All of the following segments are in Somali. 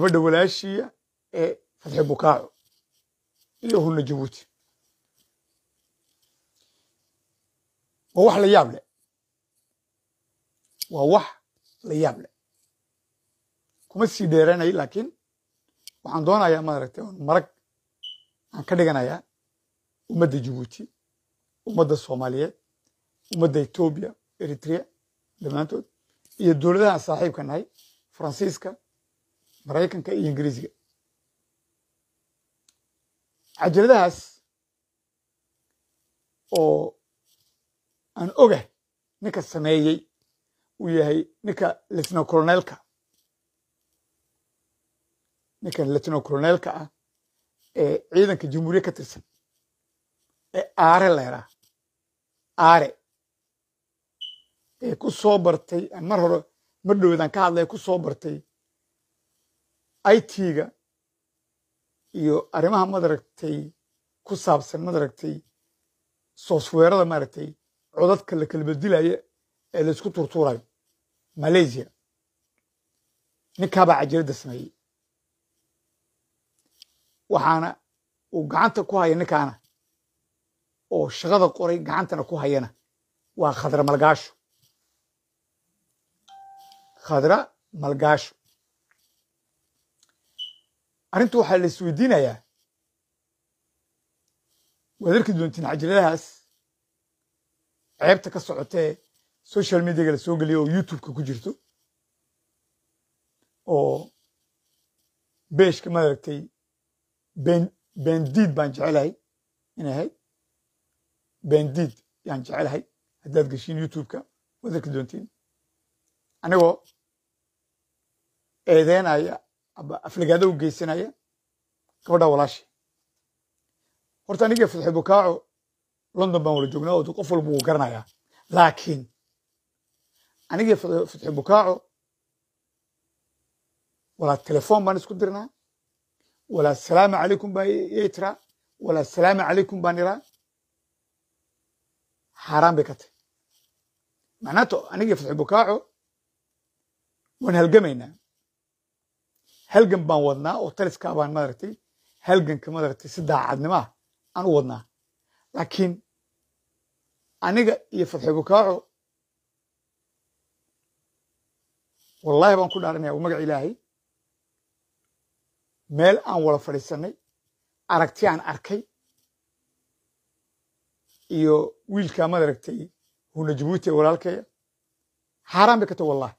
gabadha walaashiya ee fatxi bukaaco iyo hunna jabuuti waa wax la yaab leh waa wax la yaab leh kuma sii dheeranay laakiin waxaan doonayaa maaragtay oon marag aan ka dhiganayaa ummadda jabuuti ummadda soomaaliyeed ummadda etoobiya eritrea dhammaantood iyo dowladaha saaxiibka nahay faransiiska maraykanka iyo ingiriisiga cajaladahaas oo aan ogah ninka sameeyey uu yahay ninka litno coloneelka ninkan litno coloneelka ah ee ciidanka jamhuuriya ka tirsan ee aare leeraa aare ee ku soo bartay aan mar hore mar dhowedaan ka hadlaya ku soo bartay it-ga iyo arrimaha madaragtay ku saabsan madaragtay softweerada maaragtay codadka la kala bedilaya ee laysku turtuurayo malaysia ninkaabaa cajiradda sameeyey waxaana uu gacanta ku haya ninkaana oo shaqada qoray gacantana ku hayana waa khadra malgaasho khadra malgaasho arrinta waxaa la isweydiinayaa waad arki doontiin cajaladahaas ceebta ka socotee social mediaga la soo geliya oo youtubeka ku jirto oo beeshka maaragtay ben bendiid baan jecelahay inay ahayd bendiid yaan jecelahay haddaad geshiin youtubeka waad arki doontiin anigoo eedeynaya aba aflagaado u geysanaya gabadha walaashi horta aniga fatxi bukaaco london baan wala joognaa oo qof walba wuu garanayaa laakiin aniga fatxi bukaaco walaa telefoon baan isku dirnaa walaa salaamu calaykum baan yay tiraa walaa salaamu calaykum baan iraa xaaraan bay ka tahay macnaato aniga fatxi bukaaco waan halgamaynaa halgan baan wadnaa oo taliskaa baan maaragtay halganka maaragtay si daacadnimo ah aan u wadnaa laakiin aniga iyo fatxi bukaaco wallahi baan ku dhaaranaya magac ilaahay meel aan wada fadhiisanay aragti aan arkay iyo wiilkaa maaragtay huna jabuuti ee walaalkeeya xaaraan bay ka tahay wallahi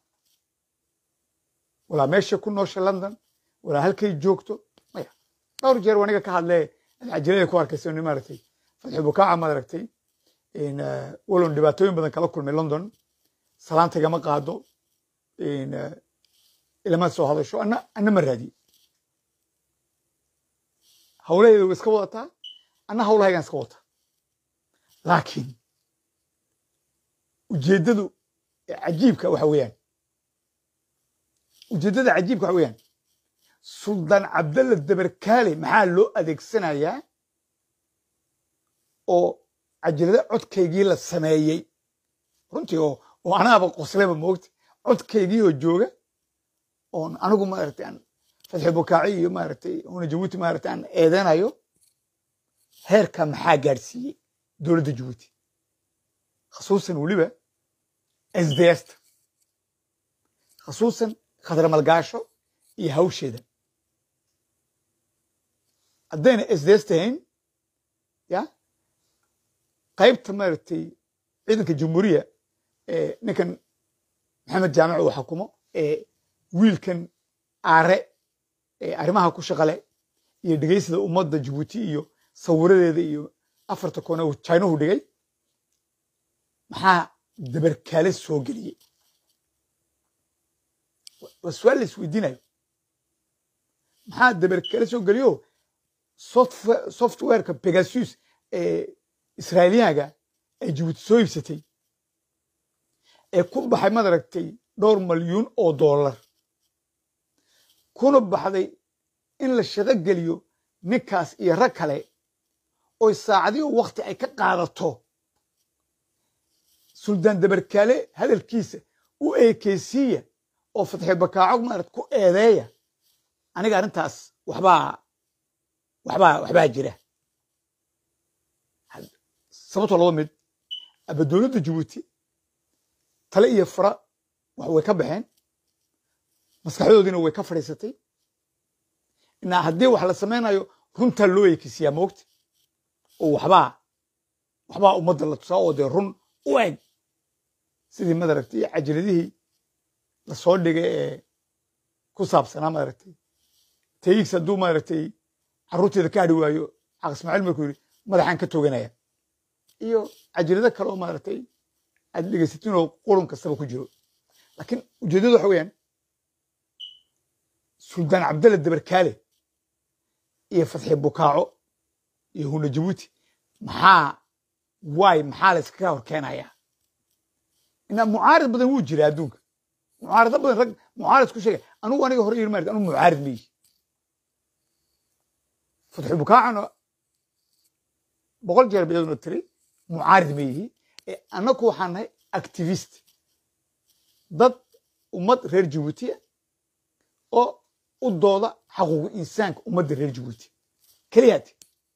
walaa meesha ku noosha london walaa halkay joogto maya dhowr jeer aniga ka hadlee cajalada ku arkaysa maaragtay fatxi bukaaca maaragtay walon dhibaatooyin badan kala kulmay london salaanta igama qaado ilama soo hadasho ana ana ma raadiye hawlaheeda way iska wadataa ana hawlahaygan iska wata laakiin ujeeddadu cajiibka waxa weeyaan ujeeddada cajiibka waxa weeyaan suldaan cabdalla dabarkaale maxaa loo adeegsanayaa oo cajalada codkaygii la sameeyey runtii oo oo anaaba qosleba moogta codkaygii oo jooga oon anigu maaragtay aan fatxi bukaaci iyo maaragtay una jabuuti maaragtay aan eedeynayo heerka maxaa gaadhsiiyey dowladda jabuuti khasuusan weliba sdsta khasuusan khadra malgaasho iyo hawsheeda haddayna sds tahayn ya qaybta maaragtay ciidanka jamhuuriya ee ninkan maxamed jaamac uu xakumo ee wiilkan aare ee arrimaha ku shaqale iyo dhegaysada ummadda jabuuti iyo sawiradeeda iyo afarta koone uu jinahu dhigay maxaa dabarkaale soo geliyey waa su-aal la isweydiinayo maxaa dabarkaale soo geliyo softwareka pegasus ee israailiyaga ay jabuuti soo iibsatay ee ku baxay madaragtay dhowr malyuun oo dollar kuna baxday in la shaqo geliyo ninkaas iyo rag kale oy saacadiyo wakti ay ka qaadato suldaan dabarkaale hadalkiisa u eekeysiiya oo fatxi bakaaco maarad ku eedeeya aniga arrintaas waxbaa waxbaa waxbaa jira sababtoo laba mid aba dowladda jabuuti tale iyo fara wax way ka baxeen maskaxdoodiina way ka fadhiisatay inaa haddii wax la samaynayo runtaa loo ekisiyaa moogta oo waxbaa waxbaa ummadda la tusaa oo dee run u eg sidii madaragtay cajiladihii lasoo dhigay ee ku saabsanaa maaragtay tayigs hadduu maaragtay carruurteeda ka hadhi waayo xaq ismaaciil markuu yidhi madaxaan ka tooganaya iyo cajilado kale oo maaragtay aad dhegaysatin oo qurun kastaba ku jiro laakiin ujeeddadu waxa weeyaan suldaan cabdalle dabarkaale iyo fatxi bukaaco iyo huna jabuuti maxaa waay maxaa la iskaga hor keenayaa inaa mucaarid badan wuu jira adduunka mucaarado badan rag mucaarid ku sheegay anugu aniga hore yirmarid anugu mucaarid ma yihi fatxi bukaacana boqol jeer bayaduna tiri mucaarid ma yihi ee annaku waxaan nahay activist dad ummad reer jabuutiya oo u dooda xaquuqu insaanka ummadda reer jabuuti keliyaati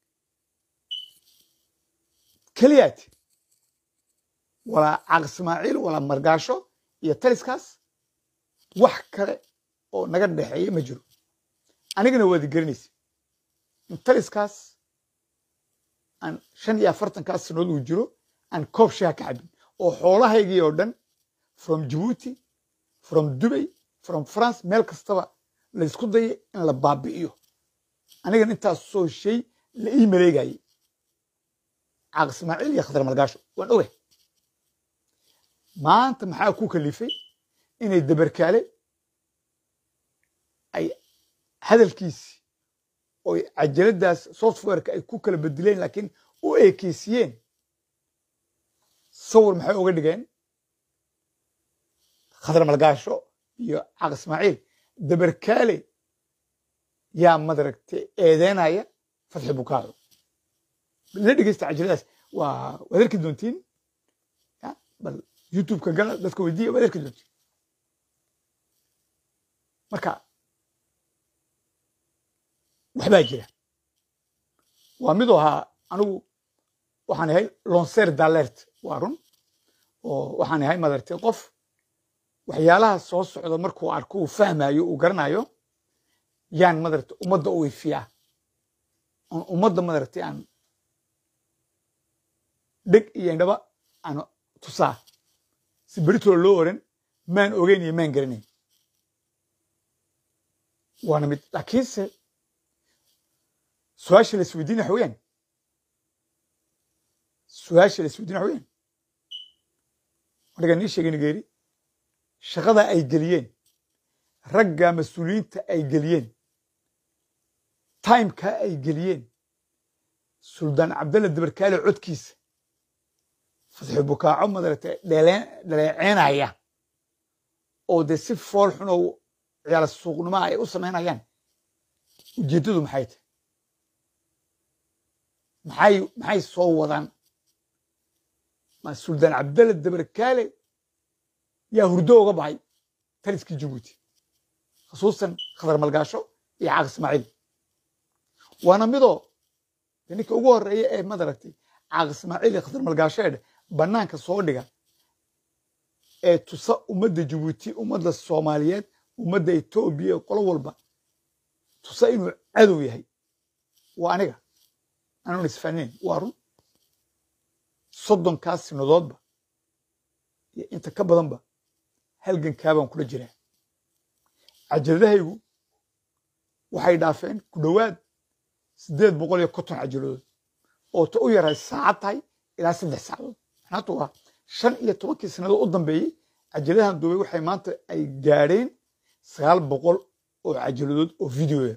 keliyaati walaa caaq ismaaciil walaa margaasho iyo taliskaas wax kale oo naga dhexeeya ma jiro anigana waad garanaysa in taliskaas aan shan iyo afartankaas sanood uu jiro aan koob shaha ka cabin oo xoolahaygii oo dhan from jabuuti from dubay from france meel kastaba laysku dayay in la baabi'iyo anigana intaas soo shay la ii maleegayay caaq ismaaciil iyo khadar malgaasho waan ogahay maanta maxaa ku kalifay inay dabarkaale ay hadalkiisii oy cajaladaas softwareka ay ku kala bedeleen laakiin u eekeysiyeen sawir maxay uga dhigeen khadar malgaasho iyo caaq ismaaciil dabarkaale yaa madaragtay eedeynaya fatxi bukaaco la dhegeysta cajaladaas waa waad arki doontiin bal youtubeka gala dadka weydiiya waad arki doontiin marka waxbaa jira waa miduu ahaa anigu waxaan ahay lonser dalert waa run oo waxaan ahay madartay qof waxyaalaha soo socda markuu arko uu fahmayo uu garanayo yaan madartay ummadda u ifiyaa on ummadda madartay aan dheg iyo indhaba aan tusaa si beritooda loo oran maan ogeyn iyo maan garanayn waana mid laakiinse su-aasha la isweydiin waxa weyaan su-aasha la isweydiin waxa weyaan aniga nii sheegay nigeeri shaqada ay geliyeen ragga mas-uuliyiinta ay geliyeen timeka ay geliyeen suldaan cabdalle dabarkaale codkiisa fatxi bukaaco madaragtay dhaleeceynaya oo dee si fool xun oo ciyaala suuqnimaa ay u samaynayaan ujeeddadu maxay tahay maxay maxay soo wadaan ma suldaan cabdalle dabarkaale yaa hurdo uga baxay taliskii jabuuti khusuusan khadar malgaasho iyo caaq ismaaciil waana midoo ninka ugu horeeya ee madaragtay caaq ismaaciil iyo khadar malgaasho ee bannaanka soo dhiga ee tusa ummadda jabuuti ummadda soomaaliyeed ummadda etoobiya qolo walba tusa inuu cadow yahay waa aniga anuun isfahnayn waa run soddonkaas sinadoodba iyo inta ka badanba halgankaabaan kula jiraa cajaladahaygu waxay dhaafeen ku dhowaad siddeed boqol iyo konton cajaladood oo ta u yaray saacad tahay ilaa saddex saacadood maxnaatu waa shan iyo tobankii sannadood u dambeeyey cajaladahan duubay waxay maanta ay gaadheen sagaal boqol oo cajaladood oo videoya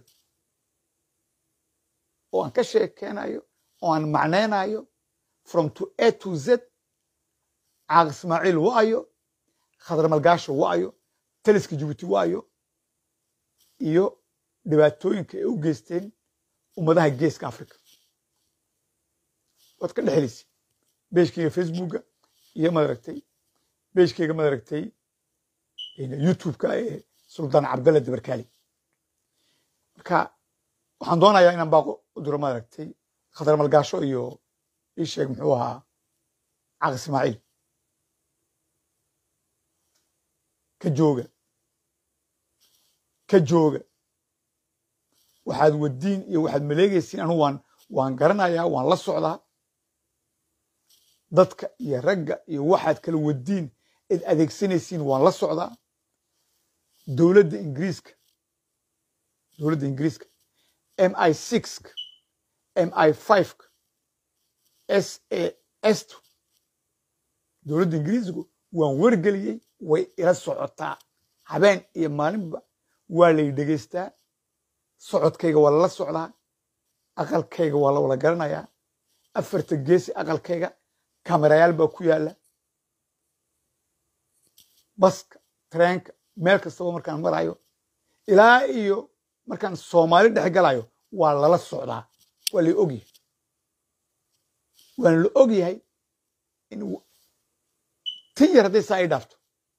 oo aan ka sheekeynayo oo aan macnaynayo from to a to z caaq ismaaciil waayo khadar malgaasho waayo taliska jabuuti waayo iyo dhibaatooyinka ay u geysteen ummadaha geeska africa waad ka dhexelaysa beeshkayga facebooka iyo madaragtay beeshkayga madaragtay youtubeka ee suldaan cabdalle dabarkaali marka waxaan doonayaa inaan baaqo u diro maaragtay khadar malgaasho iyo ii sheeg muxuu ahaa caq ismaaciil ka jooga ka jooga waxaad wadiin iyo waxaad maleegaysiin anu waan waan garanayaa waan la socdaa dadka iyo ragga iyo waxaad kala wadiin id adeegsanaysiin waan la socdaa dowladda ingiriiska dowladda ingiriiska m i sixka m i fiveka s a s dowladda ingiriisku waan wargeliyey way ila socotaa habeen iyo maalinba waa lay dhegaystaa socodkayga waa lala socdaa aqalkayga waa la wada garanayaa afarta geesi aqalkayga kamerayaal baa ku yaalla baska tareenka meel kastaba markaan marayo ilaa iyo markaan soomaali dhex galayo waa lala socdaa waa la ogyahay waana la ogyahay in tin yar hadday saa ay dhaafto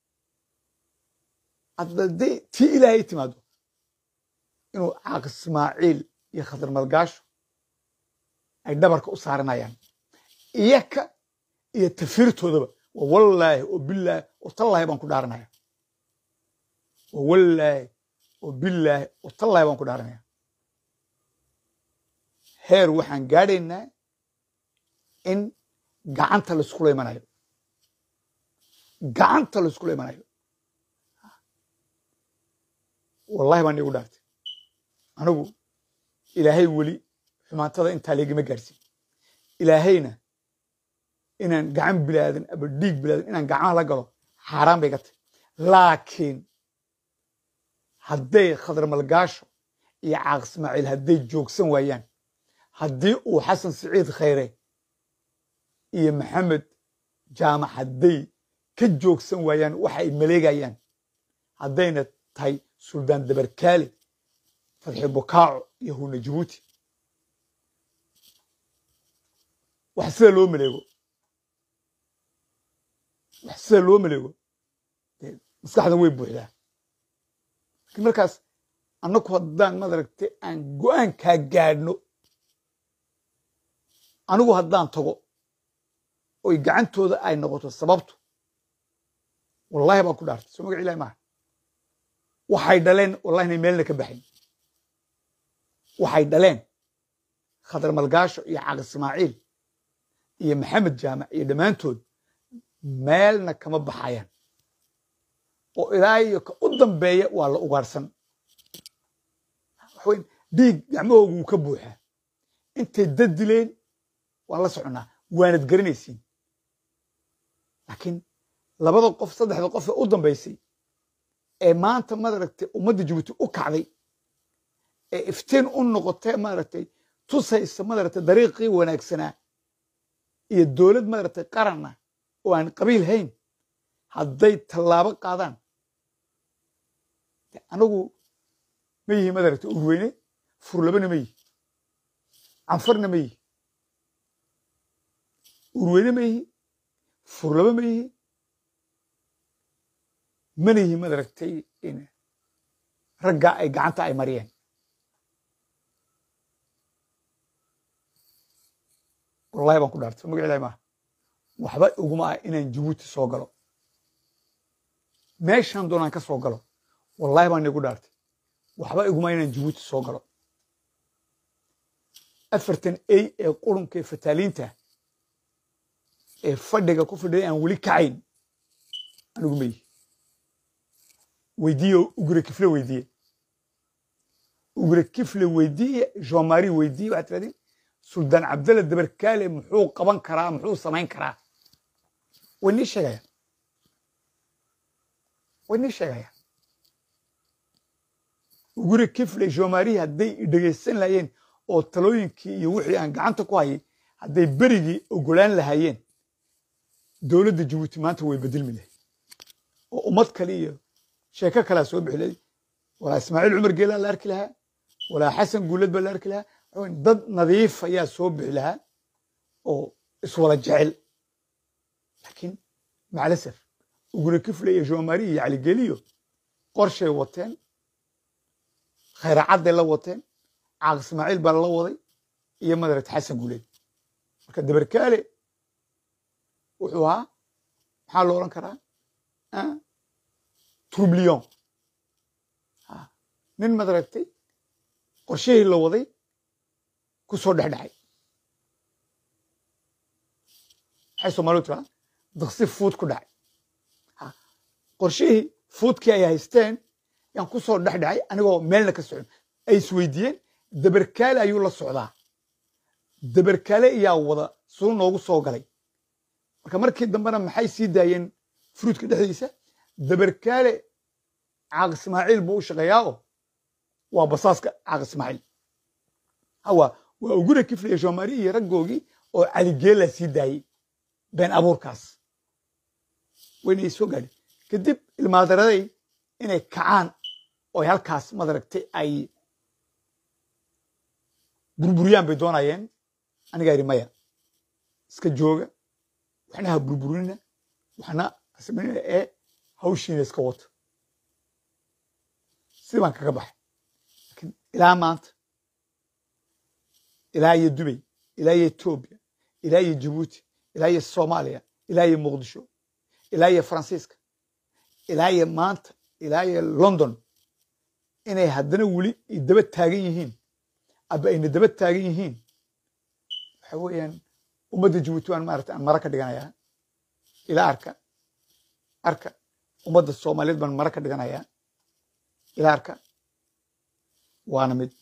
hadday tii ilaahay timaado inuu caaq ismaaciil iyo khadar malgaasho ay dhabarka u saaranayaan iyaka iyo tafiirtoodaba waa wallaahi oo bilaahi oo tallaahi baan ku dhaaranaya waa wallaahi oo bilaahi oo tallaahi baan ku dhaaranaya heer waxaan gaadhaynaa in gacanta laiskula imanayo gacanta laiskula imanayo wallahi baan igu dhaartay anigu ilaahay weli xumaantada intaa laygama gaarsiin ilaahayna inaan gacan bilaadan aba dhiig bilaadan inaan gacmaha la galo xaaraan bay ga tahy laakiin hadday khadar malgaasho iyo caaq ismaaciil hadday joogsan waayaan haddii uu xasan siciid khayre iyo maxamed jaamac hadday ka joogsan waayaan waxa ay maleegayaan haddayna tahay suldaan dabarkaale fadxi bukaaco iyo huna jabuuti wax sida loo maleego wax sida loo maleego maskaxdan way buuxdaa lakiin markaas annaku haddaan madaragtay aan go'aankaa gaadhno anigu haddaan tago oy gacantooda ay noqoto sababtu wallahi baan ku dhaartay soo magac ilahi maaha waxay dhaleen wallahi inay meelna ka baxayn waxay dhaleen khadar malgaasho iyo caaq ismaaciil iyo maxamed jaamac iyo dhammaantood meelna kama baxayaan oo ilaa iyo ka u dambeeya waa la ugaarsan waxaweyn dhiig gacmahoogu wuu ka buuxaa intay dad dileen waan la soconnaa waanad garanaysiin laakiin labada qof saddexda qof ee u dambaysay ee maanta maaragtay ummadda jabuuti u kacday ee iftiin u noqotay maaragtay tusaysa maaragtay dariiqii wanaagsanaa iyo dowlad maaragtay qaranna oo aan qabiil hayn hadday tallaabo qaadaan anagu ma yihi maaragtay urweyne furlabana ma yihi canfarna ma yihi urweyne ma yihi furlaba ma yihi mana yihi maaragtay raggaa ay gacanta ay mariyeen wallahi baan ku dhaartay magac ilahi maaha waxba iguma ah inaan jabuuti soo galo meeshaan doonaan ka soo galo wallahi baan igu dhaartay waxba iguma inaan jabuuti soo galo afartan ey ee qurunka ee fataaliinta ee fadhiga ku fadhiday aan weli kacayn anigu ma yihi weydiiye ugre kifle weydiiye ugre kifle weydiiye jomari weydiiye waxaad tirahdeen suldaan cabdalla dabarkaale muxuu qaban karaa muxuu samayn karaa way nii sheegayaan way nii sheegayaan ugure kifle jomari hadday dhegaysan lahaayeen oo talooyinkii iyo wixii aan gacanta ku hayay hadday berigii ogolaan lahaayeen dowladda jabuuti maanta way bedelmi lahayd oo ummad kale iyo sheeko kalea soo bixi lahayd walaa ismaaciil cumar geelaa la arki lahaa walaa xasan guulad baa la arki lahaa dad nadiif ayaa soo bixi lahaa oo iswada jecel laakiin macalasaf ugure kifle iyo jomari iyo caligeliyo qorshay wateen khayracadday la wateen caaq ismaaciil baa la waday iyo madaragta xasan guuleed marka dabarkaale wuxuu ahaa maxaa lo odhan karaa trublion nin madaragtay qorshihii la waday ku soo dhexdhexay maxay soomaalidu tiraa daqsi fuud ku dhacay qorshihii fuudkii ay haysteen yaan ku soo dhexdhexay anigoo meelna ka socon ay isweydiiyeen dabarkaale ayuu la socdaa dabarkaale iyaa wada suu noogu soo galay marka markii dambena maxay sii daayeen fruudka dhexdiisa dabarkaale caaq ismaaciil buu u shaqeeyaa oo waa basaaska caaq ismaaciil hawa waa uguna kifliya shoomaari iyo raggoogii oo caligeela sii daayey been abuurkaas waynay soo gaadhin kadib ilmaadaraday inay kacaan oo halkaas madaragtay ay burburiyaan bay doonayeen anigaa yidhi maya iska jooga waxna ha burburinina waxna asminina ee hawshiina iska wata sidii baan kaga baxay laakiin ilaa maanta ilaa iyo dubay ilaa iyo etoobiya ilaa iyo jabuuti ilaa iyo soomaaliya ilaa iyo muqdisho ilaa iyo faransiiska ilaa iyo maanta ilaa iyo london inay haddana weli daba taagan yihiin aba ayna daba taagan yihiin waxa weeyaan ummadda jabuuti waan maarata aan mara ka dhiganayaa ilaa arka arka ummadda soomaaliyeed baan mara ka dhiganayaa ilaa arka waana mid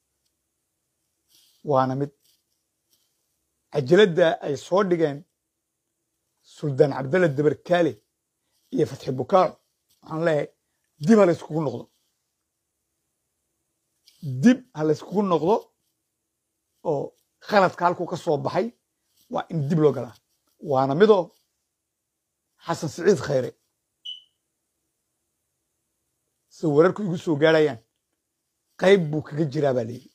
waana mid cajaladda ay soo dhigeen suldaan cabdalla dabarkaale iyo fatxi bukaaco waxaan leeyahay dib ha layskugu noqdo dib ha layskugu noqdo oo khaladka halkuu ka soo baxay waa in dib loo galaa waana midoo xasan siciid khayre sida wararku igu soo gaarayaan qayb buu kaga jiraa baa layidhi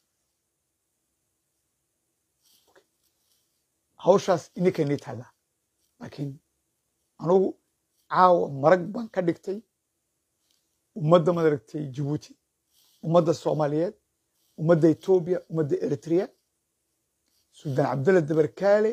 hawshaas ininka inii taallaa laakiin anugu caawa marag baan ka dhigtay ummadda madaragtay jabuuti ummadda soomaaliyeed ummadda etoobiya ummadda eritrea suldaan cabdulla dabarkaale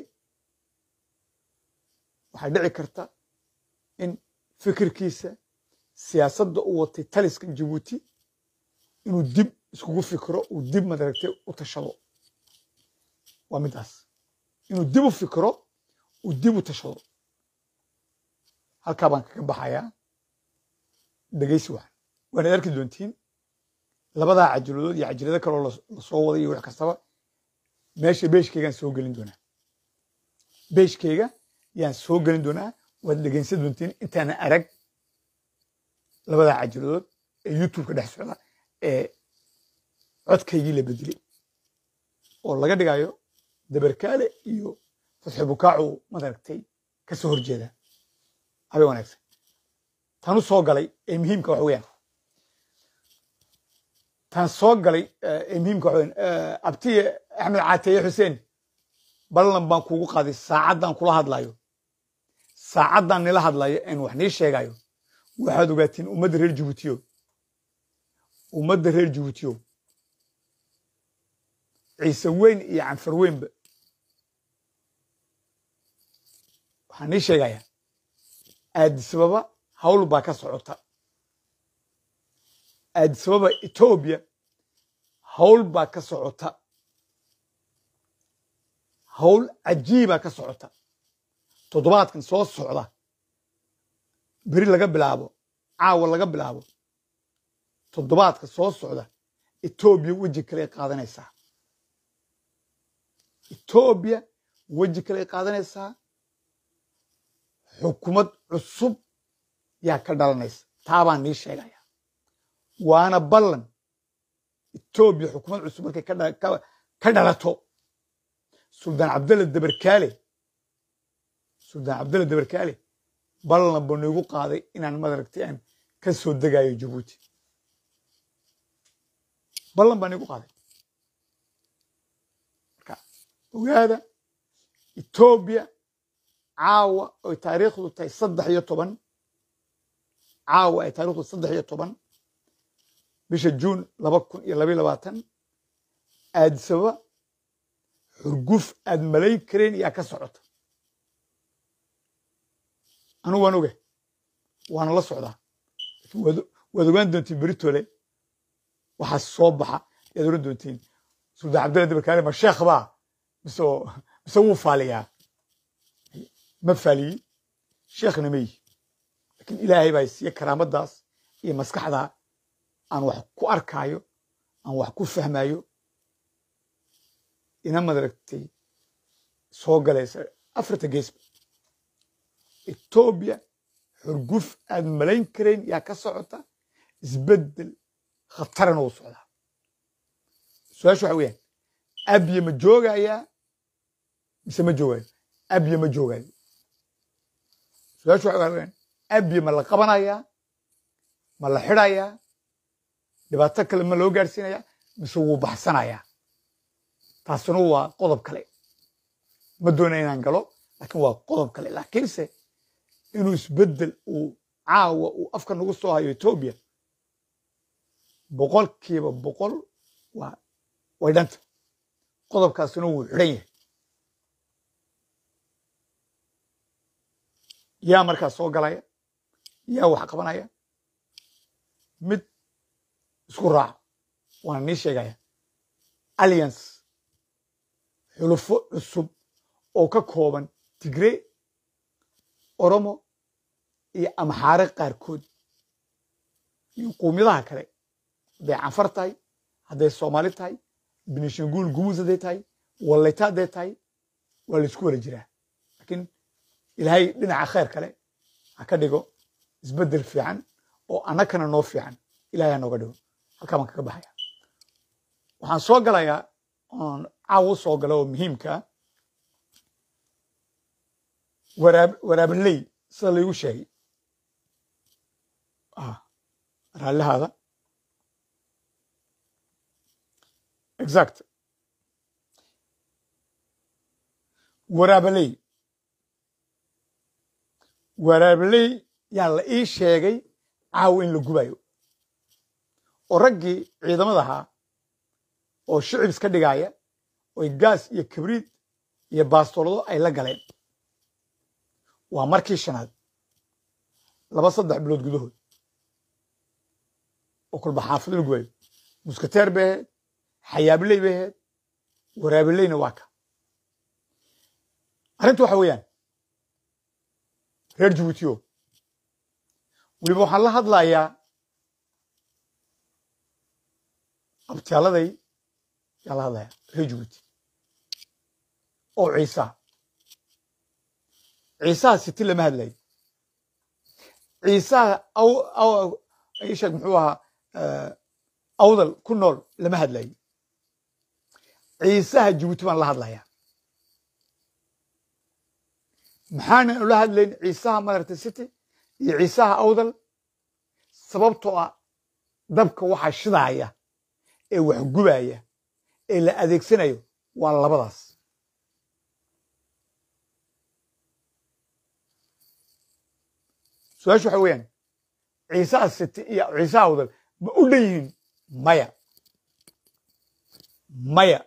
waxaa dhici karta in fikirkiisa siyaasadda u watay taliskan jabuuti inuu dib iskugu fikiro uu dib madaragtay u tashado waa midaas inuu dib u fikiro uu dib u tashado halkaa baan kaga baxayaa dhegaysi waxan waanaad arki doontiin labadaa cajiladood iyo cajilado kaloo lasoo waday iyo wax kastaba meesha beeshkeygaan soo gelin doonaa beeshkeyga yaan soo gelin doonaa waad dhegaysan doontiin intaana arag labadaa cajiladood ee youtube ka dhex socda ee codkaygii la bedelay oo laga dhigayo dabarkaale iyo fatxi bukaacu madaragtay ka soo horjeeda habeen wanaagsan tanu soo galay ee muhiimka waxa weeyaan tan soo galay ee muhiimka waxa weeyaan abtiye axmed caateeye xuseen ballan baan kuugu qaaday saacaddan kula hadlayo saacaddan nila hadlayo een wax nii sheegayo waxaad ogaatiin ummadda reer jabuutiyo ummadda reer jabuutiyo ciise weyn iyo canfar weynba waxaan nii sheegayaa aadisababa hawl baa ka socota aadisababa etoobiya hawl baa ka socota hawl cajiibaa ka socota toddobaadkan soo socda beri laga bilaabo caawa laga bilaabo toddobaadka soo socda etoobiya weji kale qaadanaysaa etoobiya weji kale qaadanaysaa xukumad cusub yaa ka dhalanaysa taabaan nii sheegaya waana ballan etoobiya xukumad cusub markay ka dhalato suldaan cabdalla dabarkaale suldaan cabdalla dabarkaale ballan buu niigu qaaday inaan madaragtay aan ka soo degayo jabuuti ballan baa niigu qaaday marka ogaada etoobiya caawa oy taariikhdu tahay saddex iyo toban caawa ay taarikhdu saddex iyo toban bisha juun laba kun iyo labayo labaatan aadisaba xurguf aad malayn karayn yaa ka socota anigu waan oga waana la socdaa waad ogaan doontiin beritole waxaa soo baxa yaad oran doontiin suldan cabdilla dabarkaale ma sheekh baa mise mise wuu faaliyaa ma faaliyi sheekhna ma yihi lakiin ilaahay baa siiye karaamadaas iyo maskaxda aan wax ku arkaayo aan wax ku fahmayo ina madaragtay soo galaysa afarta geesba etoobiya xurguf aad malayn karayn yaa ka socota isbeddel khatarana uu socdaa su-aasha waxa weyaan abye ma joogayaa mise ma joogayo abye ma joogayo su-aasha waxa weyaan abye ma la qabanayaa ma la xidhayaa dhibaato kale ma loo gaadhsiinayaa mise wuu baxsanayaa taasuna waa qodob kale ma doona inaan galo laakiin waa qodob kale laakiinse inuu isbeddel uu caawa uu afka nagu soo hayo etoobiya boqolkiiba boqol waa way dhanta qodobkaasina wuu xidhan yahay yaa markaas soo galaya yaa wax qabanaya mid isku raaca waana nii sheegaya alliance xulufo cusub oo ka kooban tigree oromo iyo amxaare qaarkood iyo quumiyadaha kale hadday canfar tahay hadday soomaali tahay benishanguul gumuus hadday tahay wallayta hadday tahay waa laysku wala jiraa laakiin ilaahay dhinaca khayr kale ha ka dhigo isbeddel fiican oo annakana noo fiican ilahay ha nooga dhigo halkaa baan kaga baxaya waxaan soo galayaa oon caaw u soo gala oo muhiimkaa waraab waraabaley sida laygu sheegay raallihaada exact waraabaley waraabaley yaa la ii sheegay caawa in la gubayo oo raggii ciidamada ahaa oo shicib iska dhigaya oy gaas iyo kabriid iyo baastolado ay la galeen waa markii shanaad laba saddex bilood gudahood oo kolba xaafado la gubayo muskateer bay ahayd xayaabiley bay ahayd waraabileyna waa ka arrinta waxa weeyaan reer jabuutiyo weliba waxaan la hadlayaa abtyaaladay yaa la hadlayaa reer jabuuti oo ciisaa ciisaha siti lama hadlayo ciisaha sheeg muxuu ahaa awdal ku nool lama hadlayo ciisaha jabuuti baan la hadlayaa maxaanan ula hadlayn ciisaha madarta city iyo ciisaha awdal sababtoo ah dabka waxa shidaaya ee wax gubaya ee la adeegsanayo waa labadaas su-aashu waxa weeyaan ciisaha city iyo ciisaha awdal ma u dhan yihiin maya maya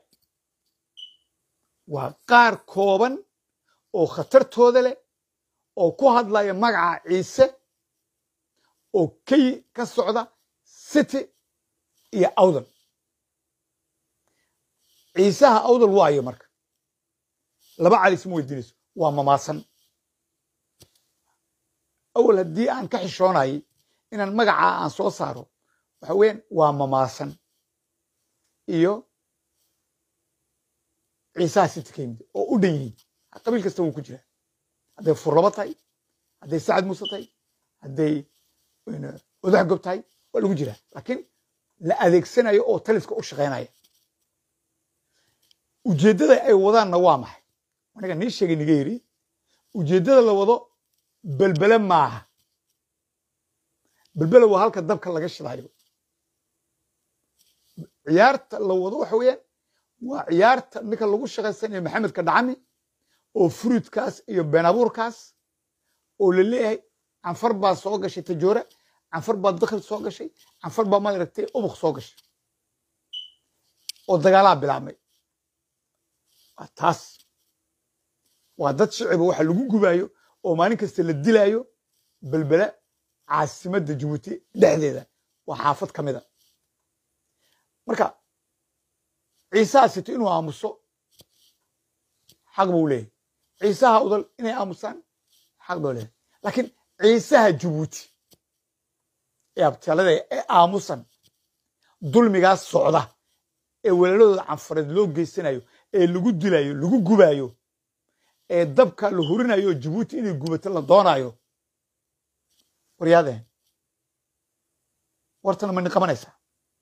waa qaar kooban oo khatartooda leh oo ku hadlaya magaca ciise oo kay ka socda city iyo awdal ciisaha awdal waayo marka laba calis ma weydiinayso waa mamaasan awal haddii aan ka xishoonayay inaan magacaa aan soo saaro waxa weeyaan waa mamaasan iyo ciisaha city ka yimid oo u dhan yihiin qabiil kasta wuu ku jira hadday furlabo tahay hadday sacad muuse tahay hadday odax gob tahay waa lagu jiraa laakiin la adeegsanayo oo taliska u shaqaynaya ujeeddada ay wadaanna waa maxay aniga nii sheegay niga yidhi ujeeddada la wado belbele maaha belbele waa halka dabka laga shidaayo ciyaarta la wado waxa weeyaan waa ciyaarta ninka lagu shaqaysanayo maxamedka dhacami oo fruidkaas iyo been abuurkaas oo la leeyahay canfar baa soo gashay tajoore canfar baa dakhli soo gashay canfar baa maaragtay ubuk soo gashay oo dagaalaa bilaabmay waa taas waa dad shiciba waxa lagu gubaayo oo maalin kasta la dilaayo belbela caasimadda jabuuti dhexdeeda waa xaafad ka mida marka ciisaha sito inuu aamuso xaq buu leeyahy ciisaha udal inay aamusaan xaq buu leeyahy laakiin ciisaha jabuuti ee abtaalada ee aamusan dulmigaas socda ee walaaladooda canfareed loo geysanayo ee lagu dilayo lagu gubaayo ee dabka la hurinayo jabuuti inay gubato la doonaayo waryaadeen wartana ma ni qabanaysaa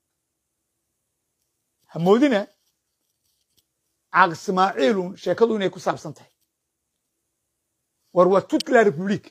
hamoodina caaq ismaaciilun sheekadu inay ku saabsan tahay war waa toute la république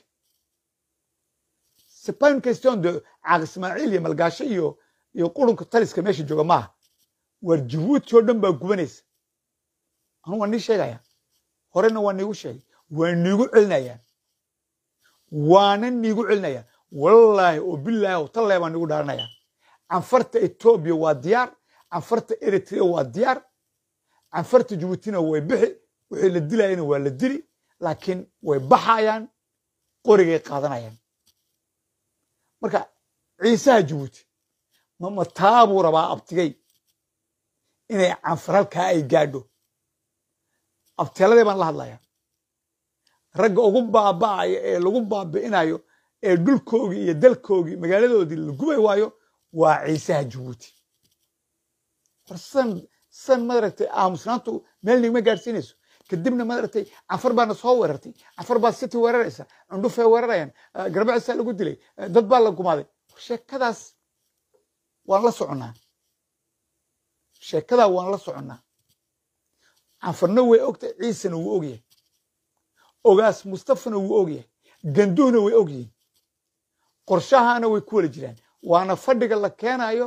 c'est pas une question de caaq ismaaciil iyo malgaasho iyo iyo qurunka taliska meesha jooga maaha war jabuuti oo dhan baa gubanaysa anu waa nii sheegaya horena waa niigu sheegay waa niigu celinayaan waana niigu celinayaan wallaahi oo bilaahi oo tallee baan nigu dhaaranaya canfarta etoobiya waa diyaar canfarta eritrea waa diyaar canfarta jabuutina way bixi wixii la dilayana waa la dili laakiin way baxayaan qorigay qaadanayaan marka ciisaha jabuuti mama taabuu rabaa abtigay inay canfar halkaa ay gaadho abteeladee baan la hadlayaa ragga ugu baaba'aya ee lagu baabi'inayo ee dhulkoogii iyo dalkoogii magaaladoodii la gubay waayo waa ciisaha jabuuti war san san madaragtay aamusnaantu meel nigma gaadhsiinayso kadibna madaragtay canfar baana soo weerartay canfar baa city weeraraysa cundhufay weerarayaan garbacisaa lagu dilay dad baa la gumaaday sheekadaas waan la soconnaa sheekadaa waan la soconnaa canfarna way ogtahay ciisena wuu ogyahay ogaas mustafana wuu ogyahay ganduhna way ogyihiin qorshahaana way ku wala jiraan waana fadhiga la keenayo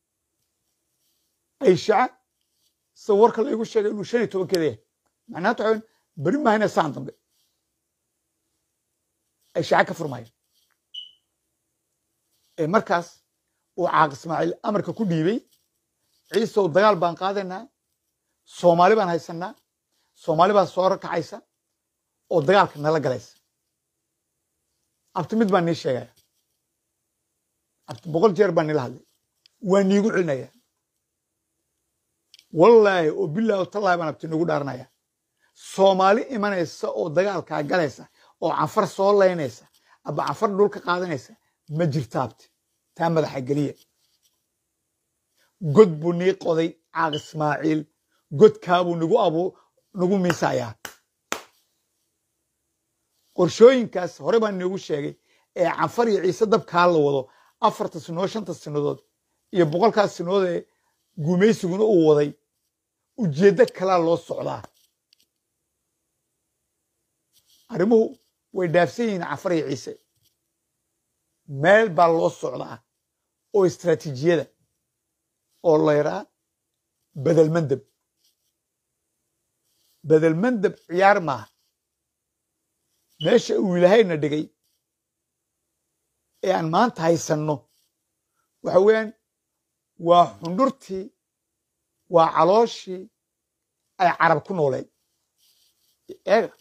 ayshaca sida warka la igu sheegay inuu shan iyo tobankeeda yahay macnaanta waxaa beri mahayna saan dambe ayshaca ka furmaayo ee markaas uu caaq ismaaciil amarka ku dhiibay ciisow dagaal baan qaadaynaa soomaali baan haysanaa soomaali baa soo rakacaysa oo dagaalka nala galaysa abti mid baan nii sheegaya abti boqol jeer baan nila hadlay waa niigu celinaya wallaahi oo bilaahi oo tallaahi baan abti niigu dhaaranaya soomaali imanaysa oo dagaalkaa galaysa oo canfar soo laynaysa aba canfar dhulka qaadanaysa ma jirta abti taa madaxa geliya god buu nii qoday caaq ismaaciil godkaabuu nagu abu nagu miisayaa qorshooyinkaas hore baan niigu sheegay ee canfar iyo ciise dabkaa la wado afarta sinood shanta sinadood iyo boqolkaas sinadood ee gumaysiguna uu waday ujeeddo kalaa loo socdaa arrimuhu way dhaafsan yihiin canfar iyo ciise meel baa loo socdaa oo istraatiijiyada oo layraa bedelmandeb bedelmandeb ciyaar maaha meesha uu ilaahayna dhigay ee aan maanta haysanno waxa weeyaan waa xundhurtii waa calooshii ay carab ku nooleed eega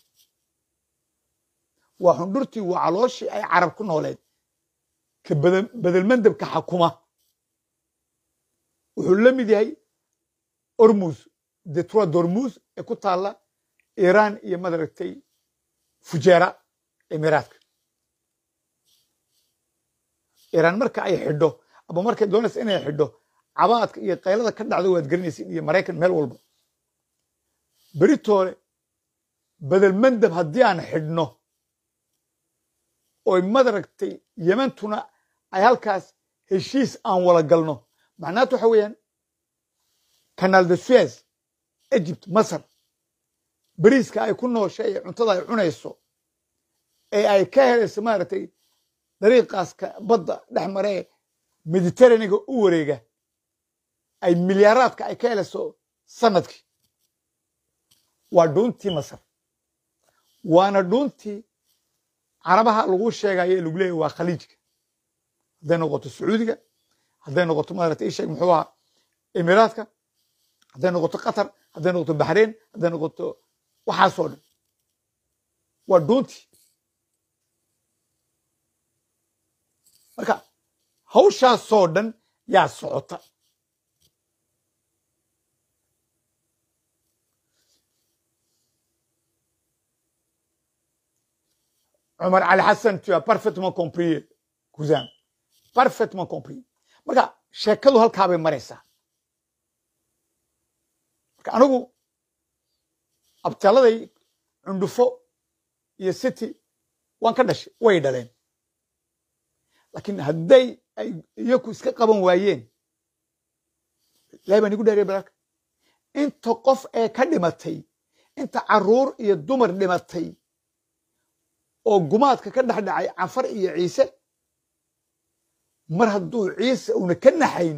waa xundhurtii waa calooshii ay carab ku nooleed ka bedelmandebka xakuma wuxuu la mid yahay ormus detroit dormus ee ku taalla iiraan iyo madaragtay fujeera emiraadka iiraan marka ay xidho aba markay doonaysa inay xidho cabaadka iyo kaylada ka dhacdo waad garanaysid iyo maraykan meel walba beritoole bedelmandeb haddii aan xidhno oy madaragtay yemantuna ay halkaas heshiis aan wala galno macnaatu waxa weeyaan canal de suez egypt masar beriiska ay ku nooshay ee cuntada ay cunayso ee ay ka helayso maaragtay dariiqaaska badda dhex maree mediterraneega u wareega ay milyaaraadka ay ka helayso sanadkii waa dhuuntii masar waana dhuuntii carabaha lagu sheegayo ee lagu leeyahy waa khaliijka hadday noqoto sacuudiga hadday noqoto maarata isheg muxuu ahaa emiraadka hadday noqoto qatar hadday noqoto baxrain hadday noqoto waxaasoo dhan waa doonti marka hawshaasoo dhan yaa socota cumar cali xasan tu as parfaitement compris cousin parfaitement compris marka sheekadu halkaa bay maraysaa marka anigu abtaaladay cundhufo iyo city waan ka dhashay way dhaleen laakiin hadday ay iyaku iska qaban waayeen ilahay baan igu dhaariya bararka inta qof ee ka dhimatay inta caruur iyo dumar dhimatay oo gumaadka ka dhex dhacay cafar iyo ciise mar hadduu ciise una ka naxayn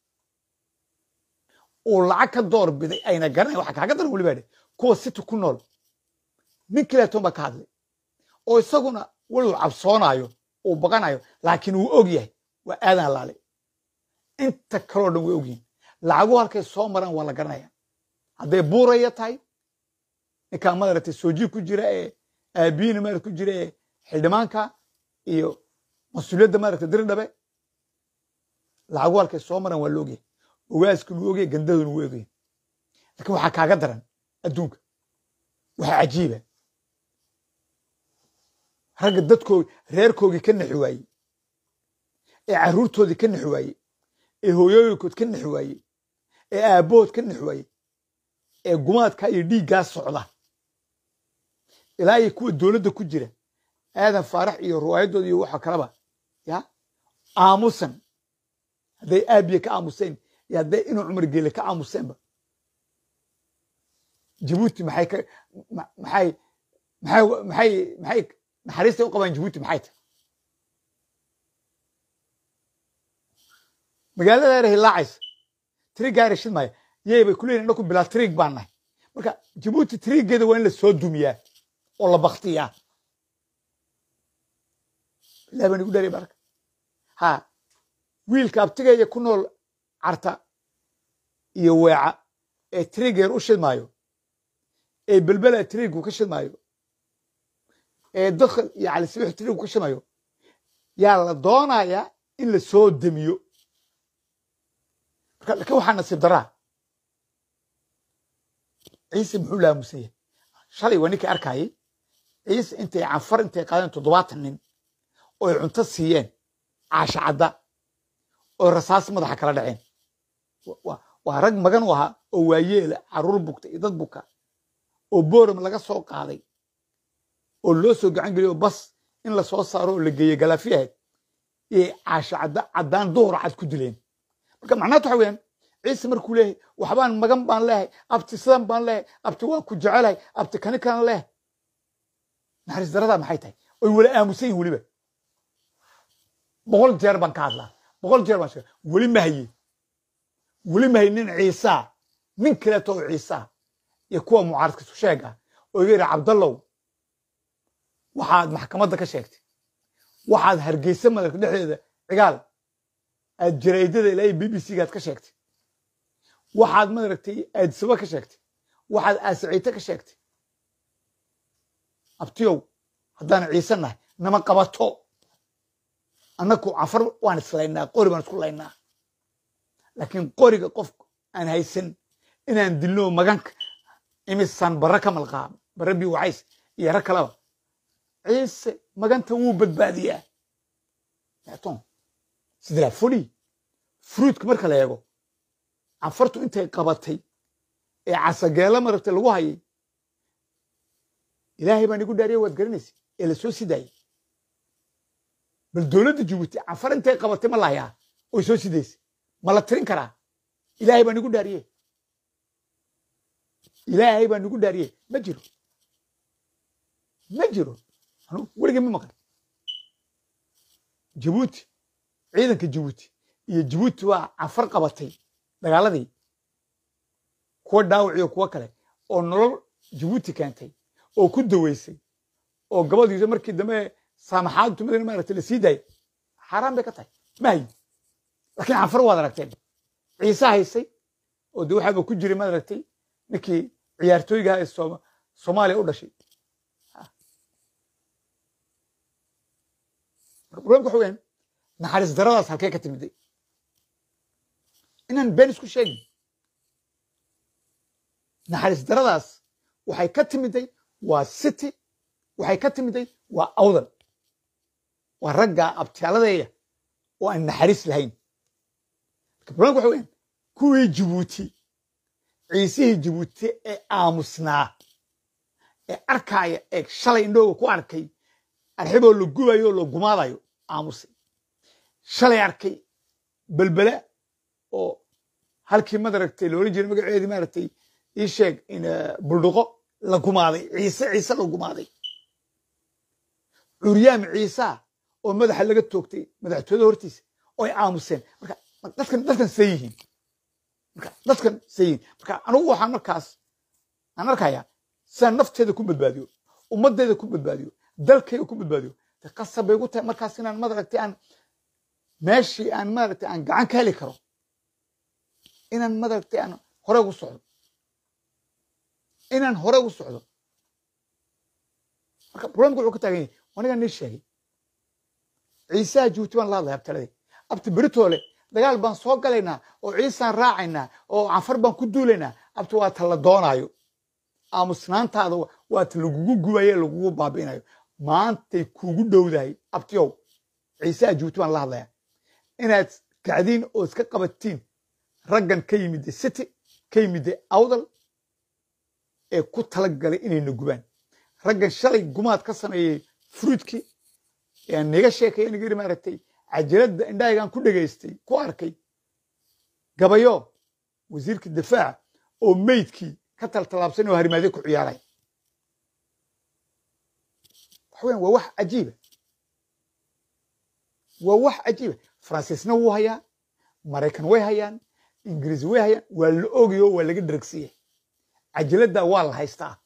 uu lacag ka door biday ayna garanayn waxa kaaga daran weliba dhe kuwa city ku nool nin kileeton baa ka hadlay oo isaguna weligu cabsoonaayo uu baqanayo laakiin wuu og yahay waa aadan laale inta kaloo dhan way ogyihin lacagu halkay soo maraan waa la garanaya hadday buuraya tahay ninkaa madaragtay soojii ku jira ee aabiyiina maarata ku jira ee xildhimaanka iyo mas-uuliyadda maaragta diridhabe lacagu halkay soo maraan waa la ogyahay ogaaskuna wuu ogyahay gandaduna wuu ogyahay laakiin waxaa kaaga daran adduunka waxaa cajiiba ragga dadkoodi reerkoogii ka naxi waayey ee carruurtoodii ka naxi waayey ee hooyooyinkood ka naxi waayey ee aabbahood ka naxi waayey ee gumaadka iyo dhiiggaa socda ilaa iyo kuwa dowladda ku jira aadan faarax iyo riwaayadooda iyo waxa kaleba ya aamusan hadday aabiye ka aamuseen iyo hadday inuu cumar geele ka aamuseenba jabuuti maxay ka maxay maxay maxay maxay naxariistay u qabaan jabuuti maxay tahay magaalada yar hilaacaysa trig gaari shid maayo yey bay kuleeyihin dhaku bilaa trig baan nahay marka jabuuti triggeeda waa in la soo dumiyaa oo la baktiyaa ilahi baan igu dharay baraka ha wiilka abtigeeya ku nool carta iyo weeca ee triggeer u shidmaayo ee belbela trigu ka shidmaayo ee dadka iyo calisibix trigu ka shidmaayo yaa la doonayaa in la soo demiyo marka lakin waxaa nasiib daraa ciise muxuu laamusaya shalay waa ninkii arkayay ciise intay canfar intay qaadeen toddobaatan nin oo ay cunto siiyeen caasha cadda oo rasaas madaxa kala dhaceen waa rag magan u ahaa oo waayeela carruur bugta iyo dad buka oo boram laga soo qaaday oo loo soo gacan geliyo bas in la soo saaro oo la geeyo galaafiyaheed iyay caasha cadda caddaan duhur cad ku dileen marka macnaatu waxa weyaan ciise markuu leeyahay waxbaan magan baan leehay abti sidan baan leehay abti waan ku jecelahay abti kani kalan leehay naxariis daradaa maxay tahay oy wala aamusan yihin weliba boqol jeer baan ka hadlaa boqol jeer baan sheega weli ma haye weli ma haye nin ciisaa nin kaleeto oo ciisaa iyo kuwa mucaaradka isu sheega oo iga yidhi cabdallow waxaad maxkamadda ka sheegtay waxaad hargeysa madarka dhexdeeda cigaal aad jaraydada ilaa b b c gaad ka sheegtay waxaad madaragtay aadsaba ka sheegtay waxaad aasiciite ka sheegtay abtiyow haddaan ciise nahay nama qabato annaku cafar waan islaynaa qori baan isku laynaa laakiin qoriga qof aan haysan inaan dilno maganka imisaan barre ka malqaa barre bi wacays iyo rag kaleba ciise maganta wuu badbaadiyaa ton c'est de la folie fruitka marka la eego canfartu intay qabatay ee casageelo maragtay lagu hayay ilaahay baan igu dhaariya waad garanaysa ee la soo sidaayey bal dowladda jabuuti canfar intay qabatay ma lahayaa oy soo sidaysay ma la tirin karaa ilaahay baan igu dhaariye ilaahay baan igu dhaariye ma jiro ma jiro anu weligay ma maqan jabuuti ciidanka jabuuti iyo jabuuti waa canfar qabatay dagaaladii kuwa dhaawaciyo kuwo kale oo nolol jabuuti keentay oo ku daweysay oo gabadiisa markii dambe saamaxaadtu madana maaragtay la sii daayay xaaraan bay ka tahay ma hayin laakiin canfar waad aragteen ciise haysay oo de waxaaba ku jiray maad aragtay ninkii ciyaartooygaha ee sooma soomaaliya u dhashay problemka waxa weyaan naxariis daradaas halkee ka timiday inaan been isku sheegin naxariis daradaas waxay ka timiday waa city waxay ka timiday waa awdal waa ragga abtyaaladeeya oo aan naxariis lahayn marka problemka waxa weyaan kuwii jibuuti ciisihii jibuuti ee aamusnaa ee arkaaya ee shalay indhooga ku arkay arxiboo la gubayo oo la gumaadayo aamusay shalay arkay belbela oo halkii madaragtay loola jiray magaceedii maaragtay ii sheeg in buldhuqo la gumaaday ciise ciise la gumaaday curyaam ciisa oo madaxa laga toogtay madaxtooyada hortiisa oo ay aamuseen marka dadkan dadkan see yihiin marka dadkan see yihiin marka anugu waxaan markaas aan arkayaa sidaan nafteeda ku badbaadiyo ummaddeeda ku badbaadiyo dalkayga ku badbaadiyo de qasab bay gu tahay markaas inaan madaragtay aan meeshii aan maaragtay aan gacan ka heli karo inaan madaragtay aan hore ugu socdo inaan hore ugu socdo marka problemka wuxuu ka taagan yahay anigaa nii sheegay ciisaha juuti baan la hadlaya abtaladii abti beritoole dagaal baan soo galaynaa oo ciisaan raacaynaa oo canfar baan ku duulaynaa abti waa ta la doonaayo aamusnaantaada waa ta lagugu gubayo lagugu baabi'inayo maantay kuugu dhowdahay abtiyow ciisaha juuti baan la hadlayaa inaad kacdiin oo iska qabatiin raggan ka yimidda city ka yimidda awdal ee ku talagalay inayna gubaan raggan shalay gumaad ka sameeyey fruidkii ee aan niga sheekaya niga yiri maaragtay cajiradda indhahaygaan ku dhegaystay ku arkay gabayo wasiirka difaaca oo meydkii ka taltalaabsan oo harimaadyo ku ciyaaray waxa weyan waa wax cajiiba waa wax cajiiba faransiisna wuu hayaa maraykan way hayaan ingiriis way hayaan waa la ogayo waa laga dharagsiya cajiladda waa la haystaa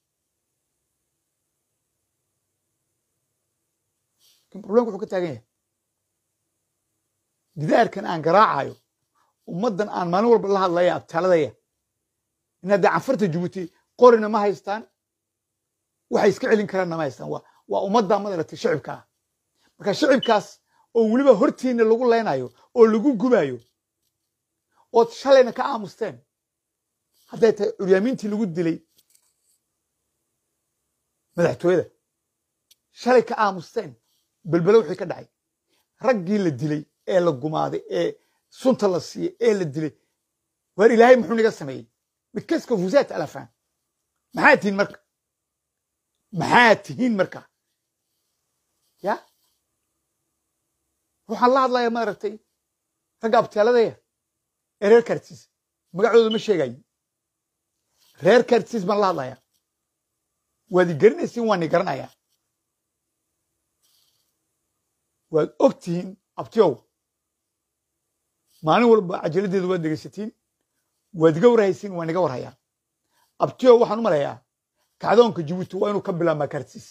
lakin problemka wuxuu ka taagan yahay gidaarkan aan garaacayo ummaddan aan maalin walba la hadlaya abtaaladaya in haddee canfarta jibuuti qorina ma haystaan waxay iska celin karaanna ma haystaan waa ummadda madaragtay shicibka ah marka shicibkaas oo weliba hortiina lagu leynayo oo lagu gubayo ood shalayna ka aamusteen hadday tahay curyaamiintii lagu dilay madaxtooyada shalay ka aamusteen belbelo wixii ka dhacay raggii la dilay ee la gumaaday ee sunta la siiyey ee la dilay waar ilaahay muxuu niga sameeyey midkaska fusaat alafaan maxaa tihiin marka maxaa tihiin marka ya waxaan la hadlayaa maaragtay ragga abtaaladaya ee reer kartiis magacooda ma sheegayo reer kartiis baan la hadlayaa waad i garanaysiin waan i garanayaa waad og tihiin abtiyow maalin walba cajaladdeedu waad dhegaysatiin waad iga warhaysiin waan iga warhayaa abtiyow waxaan u malayaa kacdoonka jibuuti waa inuu ka bilaabmaa kartiis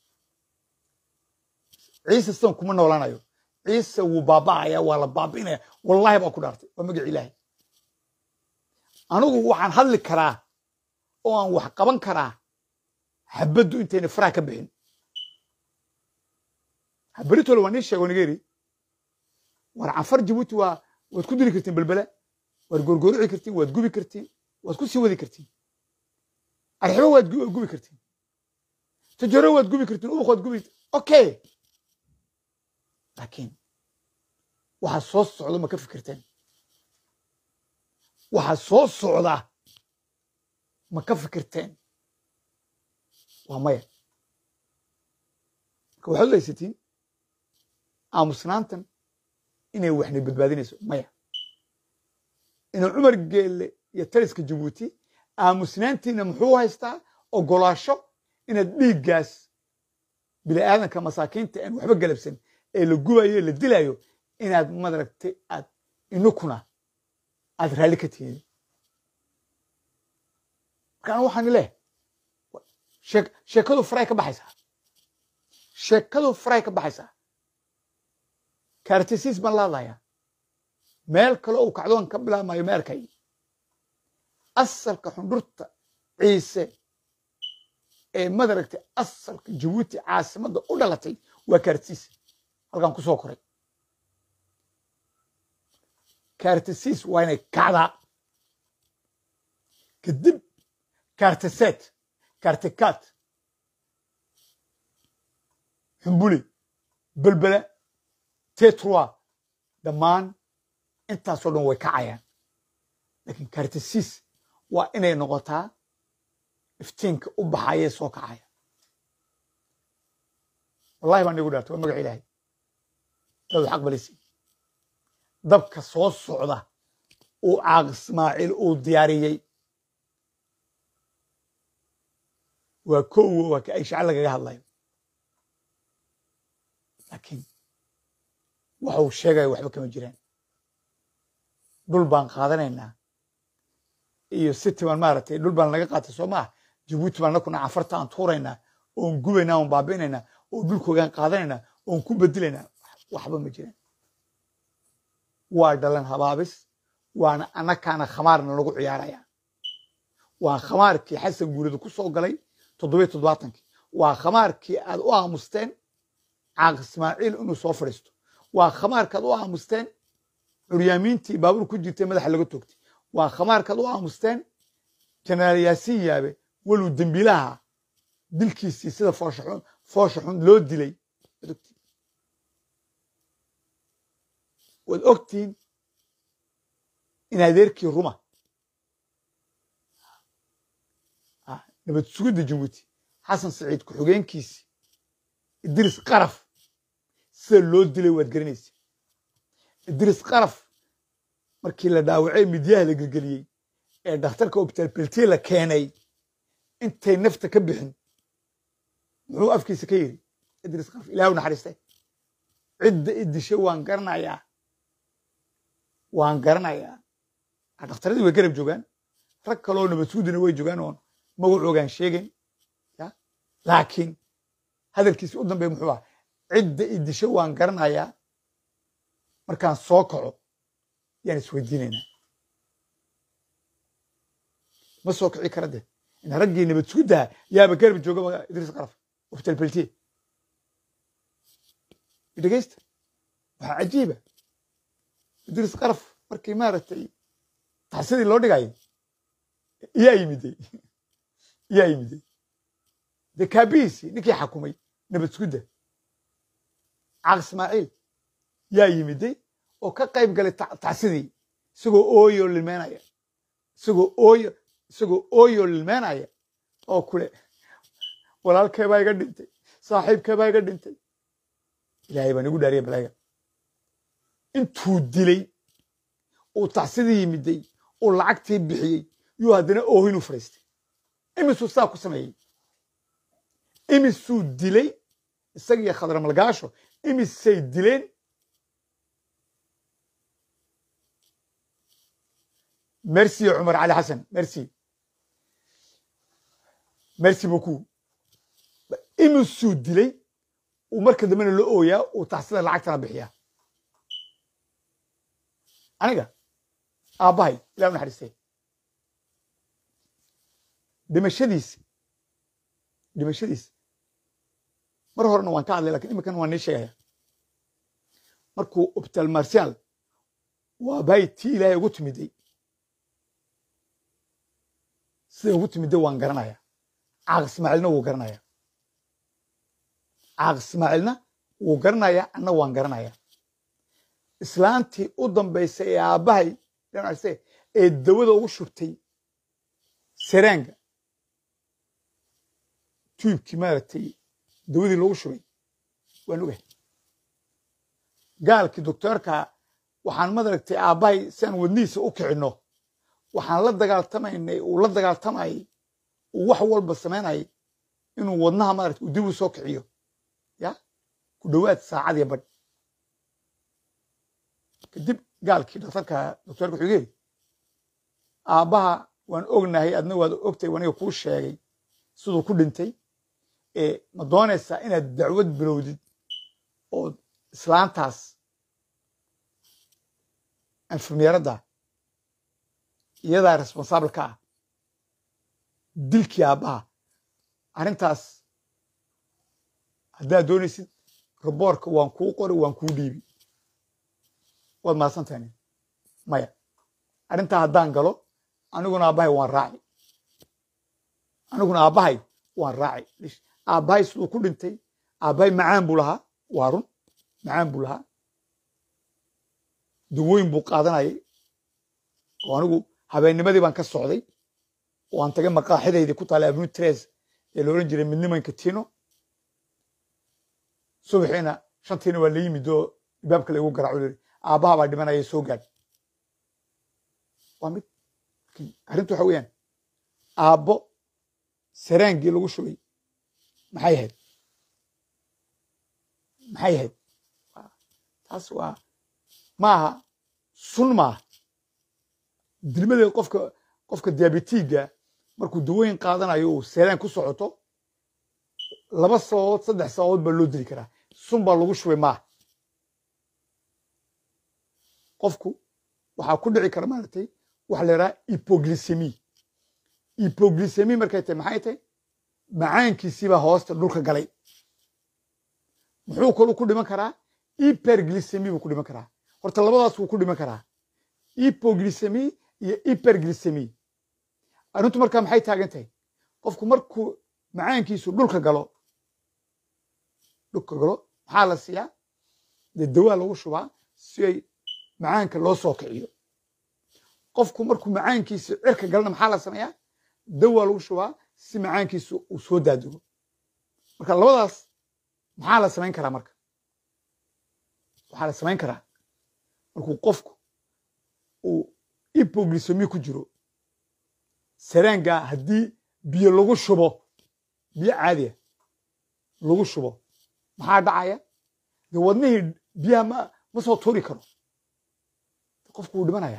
ciise sidan kuma noolaanayo ciise wuu baaba'aya waa la baabi'inaya wallahi baa ku dhaartay waa magac ilaahay anigu waxaan hadli karaa oo aan wax qaban karaa xabaddu intayna faraha ka bixin beritole waa nii sheego nigeri war canfar jibuuti waa waad ku dili kartiin belbela waad gorgorici kartiin waad gubi kartiin waad ku sii wadi kartiin arxibo waad gubi kartiin tajaro waad gubi kartiin ubuk waad gubi okay laakiin waxaa soo socda ma ka fikirteen waxaa soo socda ma ka fikirteen waa maya marka waxaad haysatiin aamusnaantan inay waxna badbaadinayso maya inuu cumar geelle iyo taliska jabuuti aamusnaantiina muxuu haystaa ogolaasho inaad dhiiggaas bini'aadanka masaakiinta aan waxba galabsan ee la gubayo la dilayo inaad madaragtay aad inukuna aad raalli ka tihiin marka anu waxaan leehay sheekadu faray ka baxaysaa sheekadu faray ka baxaysaa kaartisiis baan la hadlayaa meel kale uu kacdoon ka bilaabmayo meerkay asalka xundhurta ciise ee madaragtay asalka jabuuti caasimadda u dhalatay waa kaartisiis halkaan ku soo koray kaartisiis waa inay kacdaa kadib kaartiseet kaartikaat xumbuli belbele tetrua dhammaan intaasoo dhan way kacayaan laakiin kaartisiis waa inay noqotaa iftiinka u baxayee soo kacaya wallahi baan igu dhaartay waa magac ilaahay dadu xaq balisi dabka soo socda uu caaq ismaaciil uu diyaariyey waa kowo waa ka ay shaca lagaga hadlayo laakiin waxuu sheegaya waxba kama jiraan dhul baan qaadanaynaa iyo city baan maaragtay dhul baan laga qaatay soo maaha jabuuti baan nakuna cafarta aan tuuraynaa oon gubaynaa oon baabi'inaynaa oo dhulkoogaan qaadanaynaa oon ku bedelaynaa waxba ma jiraan waa dhalan habaabis waana annakaana khamaarna lagu ciyaaraya waa khamaarkii xasan guurida ku soo galay toddobiyo toddobaatankii waa khamaarkii aad u aamusteen caaq ismaaciil inuu soo fadhiisto waa khamaarkaad u aamusteen curyaamiintii baabuur ku jirtay madaxa laga toogtay waa khamaarkaad u aamusteen jenaraal yaasiin yaabe waluu dembiilaha dilkiisii sida fooshaxun foosha xun loo dilay waad ogtiin waad ogtiin in adeerkii ruma nabad sugidda jabuuti xasan saciid ku-xigeenkiisii idris qaraf sida loo dilay waad garanaysa idris qaraf markii la dhaawacay midyaha la gelgeliyey ee dhakhtarka obtalbelti la keenay intay nafta ka bixin muxuu afkiisa ka yidhi idris qaraf ilaah u naxariistay cidda idishay waan garanayaa waan garanayaa dhakhtaradii way garab joogaan rag kaloo nabad sugudina way joogaan oon magacoogaan sheegayn ya laakiin hadalkiisi u dambeey muxuu aha cidda idisho waan garanayaa markaan soo kaco yaan isweydiinaynaa ma soo kici kara de in raggii nabad suguddaha yaaba garab jooga idris qaraf oftalbeltiye dhegeysta waxaa cajiiba idris qaraf markii maaragtay taxsidii loo dhigayay iyaa yimiday iyaa yimiday dee kaabihiisii ninkii xakumay nabad sugudda caaq ismaaciil yaa yimiday oo ka qayb galay tacsidii isagoo ooyo lilmeenaya isagoo ooyo isagoo ooyo lilmeenaya oo kule walaalkeebaa iga dhintay saaxiibkeebaa iga dhintay ilaahay baan igu dhaariya balaaga intuu dilay uu tacsidii yimiday uu lacagtii bixiyey yuu haddana oohinuu fadhiistay imisuu saa ku sameeyey imisuu dilay isagiyo khadramalgaasho imisay dileen merci cumar cali xasan merci merci beaucoup imisuu dilay uu marka dambena la ooyaa uu taxsida lacagtana bixiyaa aniga aabbahay ilah u naxariistay dhimashadiisi dhimashadiisi mar horena waan ka hadlay lakin iminkana waan nii sheegaya markuu obtal marsial waa bahay tii ilaahay ugu timiday siday ugu timiday waan garanaya caaq ismaaciilna wuu garanaya caaq ismaaciilna wuu garanaya anna waan garanaya islaantii u dambaysay ee aabbahay ee dawada ugu shubtay sereanga tuubkii maaragtay dawadii loogu shubay waan ogahay gaalkii doctoorka waxaan madaragtay aabbahay si aan wadnihiisa u kicinno waxaan la dagaaltamaynay uu la dagaaltamayay uu wax walba samaynayay inuu wadnaha maaragtay uu dib u soo kiciyo ya ku dhowaad saacadiyo badh kadib gaalkii dhakhtarka doctoorka wuxuu yidhi aabbaha waan ognahay adna waad ogtay waniga kuu sheegay siduu ku dhintay ma doonaysaa inaad dacwad bilowdid oo islaantaas anfirmeeradda iyadaa responsaable ka ah dilkii aabbaha arrintaas haddaad doonaysid roboorka waan kuu qori waan kuu dhiibi waad mahadsantahay maya arrintaa haddaan galo aniguna aabbahay waan raaci aniguna aabbahay waan raaci aabbahay siduu ku dhintay aabbahay macaan buu lahaa waa run macaan buu lahaa dawooyin buu qaadanayay oo anigu habeennimadii baan ka socday oo aan tagay maqaaxidaydii ku taala avenu tres ee la odhan jiray midnimanka tino subaxiina shantiina waa la yimid oo ibaabka laygu garaaco yiri aabbaha baa dhimanaya soo gaadh waa mid arrintu waxa weeyaan aabbo saraangii lagu shubay maxay ahayd maxay ahayd taas waa maaha sun maaha dilmadeed qofka qofka diabetiga markuu dawooyin qaadanayo uu seraan ku socoto laba sababood saddex sababood baa loo dili karaa sun baa lagu shubay maaha qofku waxaa ku dhici kara maaragtay waxa la yidhaha hypoglycemi hypoglycemi markay tahay maxay tahay macaankiisiibaa hoosta dhulka galay muxuu kaluu ku dhiman karaa hyperglycemi buu ku dhiman karaa horta labadaas wuu ku dhiman karaa hypoglycemi iyo hyperglycemi arrintu markaa maxay taagan tahay qofku markuu macaankiisu dhulka galo dhulka galo maxaa la siiyaa dee dawaa lagu shubaa si ay macaanka loo soo kiciyo qofku markuu macaankiisa cirka galana maxaa la sameeyaa dawaa lagu shubaa si macaankiisu uu soo daadego marka labadaas maxaa la samayn karaa marka waxaa la samayn karaa markuu qofku uu hypoglycemi ku jiro saraanga haddii biyo lagu shubo biyo caadiya lagu shubo maxaa dhacaya dee wadnihii biyaha ma ma soo tuuri karo qofku wuu dhimanaya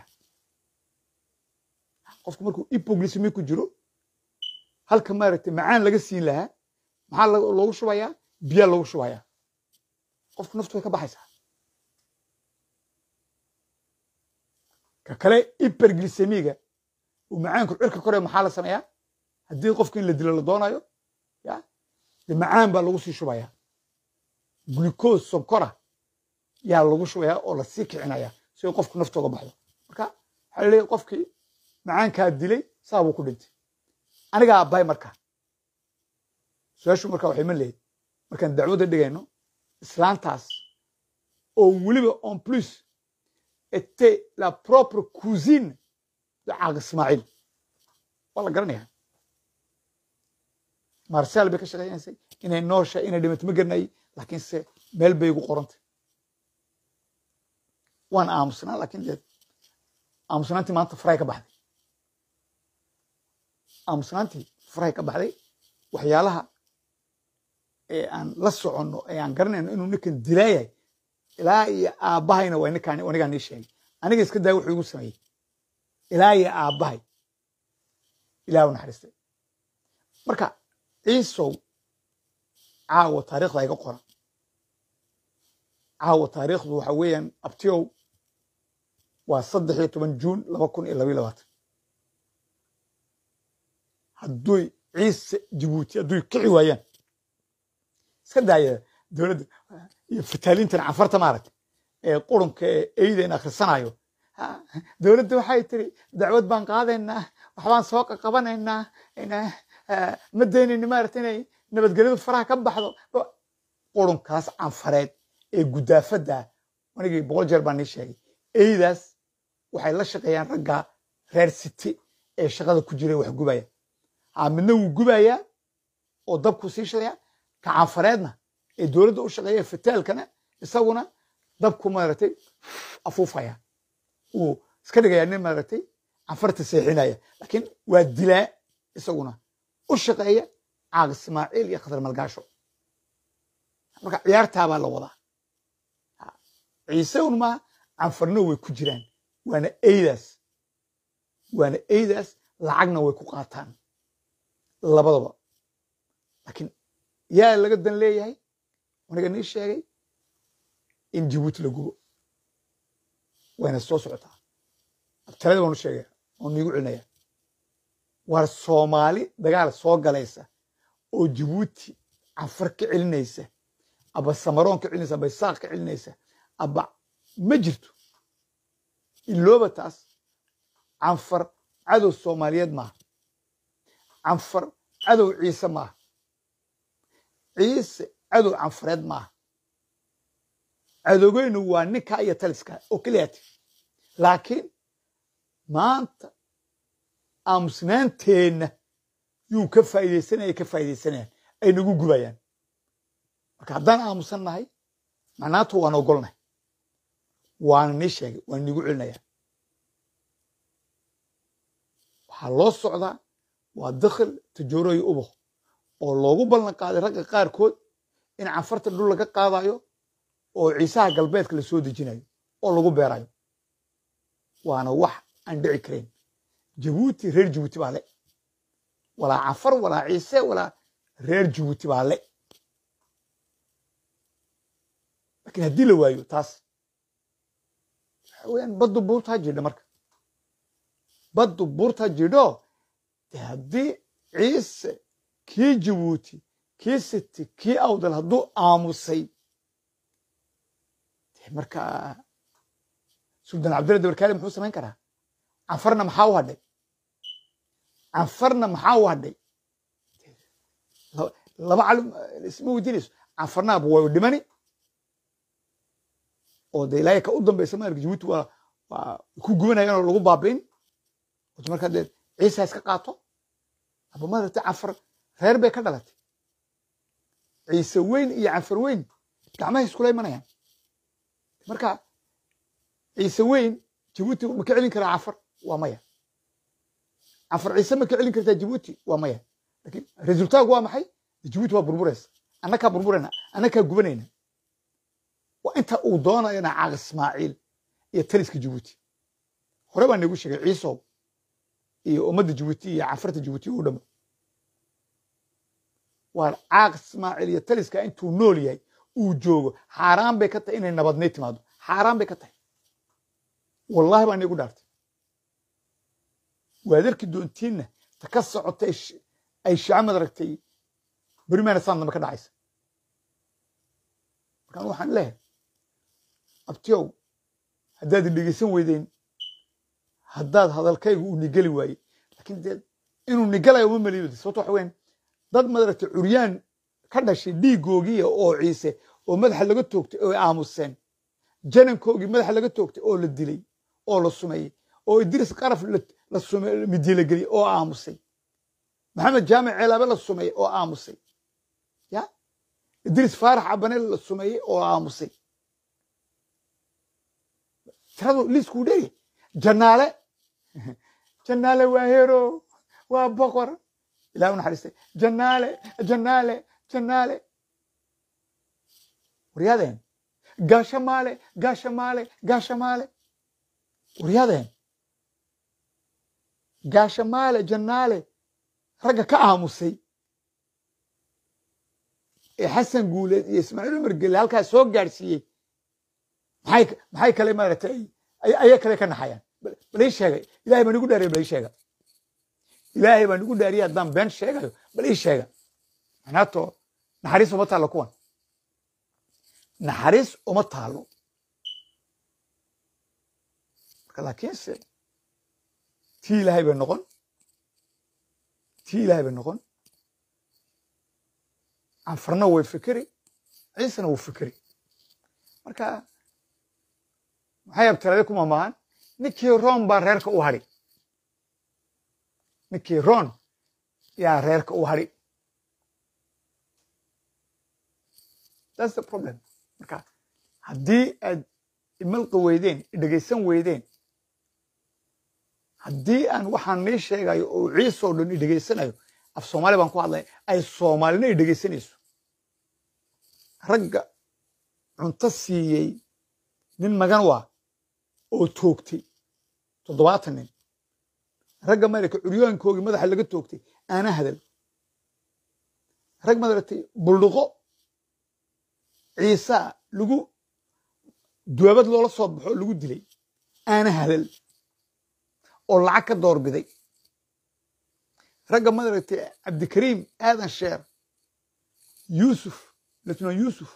qofku markuu hypoglycemi ku jiro halka maaragtay macaan laga siin lahaa maxaa loogu shubayaa biyaa loogu shubayaa qofku naftu way ka baxaysaa ka kale hyperglycemiga uu macaanku cirka kore maxaa la sameeyaa haddii qofku in la dilo la doonayo ya dee macaan baa lagu sii shubayaa glucose sonkora yaa lagu shubayaa oo lasii kicinaya si qofku naftooga baxdo marka waxaa laleeyahy qofkii macaankaa dilay saa buu ku dhintay anigaa abbay marka su-aashu marka waxay ma leeyahy markaan dacwadda dhigayno islaantaas oo weliba en plus était la propre cousine de caaq ismaaciil waa la garanaya marsal bay ka shaqeynaysay inay noosha inay dhimato ma garanayay laakiinse meel bay igu qorantay waan aamusnaa laakiin dee aamusnaantii maanta faray ka baxday aamusnaantii faray ka baxday waxyaalaha ee aan la soconno ee aan garanayno inuu ninkan dilaayahay ilaa iyo aabbahayna waa ninkaan anigaa nii sheegay aniga iska daaya wuxuu igu sameeyey ilaa iyo aabbahay ilaah u naxariistay marka ciisow caawa taariikhda iga qoran caawa taariikhdu waxa weeyaan abtiyow waa saddex iyo toban juun laba kun iyo labayo labaatan hadduy ciise jabuuti hadduy kici waayaan iska daaya dowladda iyo fataaliintan cafarta maaragta ee qurunka ee eyda in akhrisanayo dowladda waxay tiri dacwad baan qaadaynaa waxbaan soo qaqabanaynaa ma daynayni maarata inay nabadgelyadu faraha ka baxdo qurunkaas canfareed ee gudaafadda anigii boqol jeer baan nii sheegay eydaas waxay la shaqeeyaan ragga reer city ee shaqada ku jira wax gubaya ha midna wuu gubayaa oo dabku sii shadaya ka canfareedna ee dowladda u shaqeeya fataalkana isaguna dabku maaragtay afuufaya uu iska dhigayaa nin maaragtay canfarta seexinaya laakiin waa dilaa isaguna u shaqeeya caaq ismaaciil iyo khadar malgaasho marka ciyaartaabaa la wadaa ciise un maa canfarna way ku jiraan waana eydaas waana eydaas lacagna way ku qaataan labadaba laakiin yaa laga dan leeyahay aniga nii sheegay in jabuuti la gubo wayna soo socotaa abtalada waan u sheegaya waan niigu celinaya war soomaali dagaal soo galaysa oo jabuuti canfar ka celinaysa aba samaroon ka celinaysa aba isaaq ka celinaysa aba ma jirto ilooba taas canfar cadow soomaaliyeed maaha canfar cadow ciise maaha ciise cadow canfareed maaha cadowgeynu waa ninka iyo taliska oo keliyaati laakiin maanta aamusnaanteenna yuu ka faa'iidaysanaya ka faa'iidaysanayaan ay nagu gubayaan marka haddaan aamusan nahay macnaatu waan ogolnahay waana nii sheegay waan niigu celinaya waxaa loo socdaa waa dakhil tajooroy uboq oo loogu ballan qaaday ragga qaarkood in canfarta dhul laga qaadayo oo ciisaha galbeedka la soo dejinayo oo lagu beerayo waana wax aan dhici karayn jabuuti reer jabuuti baa le walaa canfar walaa ciise walaa reer jabuuti baa le laakiin haddii la waayo taas waxa weyaan baddu buurtaa jidha marka baddu buurtaa jidho de haddii ciise kii jabuuti kii siti kii awdal hadduu aamusay de marka suldan cabdulla dabarkaali muxuu samayn karaa canfarna maxaa u hadhay canfarna maxaa u hadhay laba calim isma weydiinayso canfarnaaba waa dhimani oo de ilaahay ka u dambaysa maarka jabuuti waa waa ku gubanayaan oo lagu baabiin ot markaa dee ciisa iska qaato aba maaragtay canfar reer bay ka dhalatay ciise weyn iyo canfar weyn gacmahay iskula imanayaan marka ciise weyn jabuuti ma ka celin karaa canfar waa maya canfar ciise ma ka celin kartaa jabuuti waa maya lakin resultaatku waa maxay jabuuti waa burburaysa annakaa burburayna annakaa gubanayna waa inta uu doonayana caaq ismaaciil iyo taliska jabuuti hore baa nagu sheegay ciisow iyo ummadda jabuuti iyo canfarta jabuuti u dhamo waa caaq ismaaciil iyo taliska intuu nool yahay uu joogo xaaraan bay ka tahay inay nabadnay timaado xaaraan bay ka tahay wallahi baa niigu dhaartay waad arki doontiinna ta ka socota ay shacamad aragtay berimaana saan dambe ka dhacaysa markaan waxaan leehay abtiyow haddaad dhegeysan weydeen haddaad hadalkaygu uu nigeli waaye lakiin dee inuu nigalayo uma meliyo sababto waxa weyan dad madaragtay curyaan ka dhashay dhiigoogiya oo ciise oo madaxa laga toogtay oo aamuseen janankoogii madaxa laga toogtay oo la dilay oo la sumeeyey oo idris qaraf la midilageliyey oo aamusay maxamed jaamic ceelaabe la sumeeyey oo aamusay ya idris faarax cabane la sumeeyey oo aamusay tiradu liiskuu dheeri janaale janaale waa hero waa boqor ilahi u naxariistay janaale janaale janaale waryaadeen gaasha maale gaasha maale gaasha maale waryaadeen gaasha maale janaale ragga ka aamusay ee xasan guuleed iyo ismaaciil umar gelle halkaas soo gaadhsiiyey maxay maxay kale maaragtay ayaa kale ka naxayaan bal ii sheegay ilahay baa nigu dhaariya bal ii sheega ilaahay baa nigu dhaariya haddaan been sheegayo bal ii sheega manaato naxariis uma taallo kuwan naxariis uma taalo marka laakiinse tii ilaahay bay noqon tii ilaahay bay noqon canfarna way fikeri ciisena wuu fikeri marka maxay abtalade ku mamaahan ninkii roon baa reerka u hadhi ninkii roon yaa reerka u hadhi that's the problem marka haddii aad imalqi weydeen idhegaysan weydeen haddii aan waxaan nii sheegayo oo ciisoo dhan idhegaysanayo af soomaali baan ku hadlaya ay soomaalina idhegaysanayso ragga cunto siiyey nin magan waa oo toogtay toddobaatan nin ragga maaragtay curyaankoogii madaxa laga toogtay aana hadal rag maaragtay buldhuqo ciisaa lagu duwaabad loola soo baxo lagu dilay aana hadal oo lacag ka doorbiday ragga madaragtay cabdikariim aadan sheer yuusuf letnan yuusuf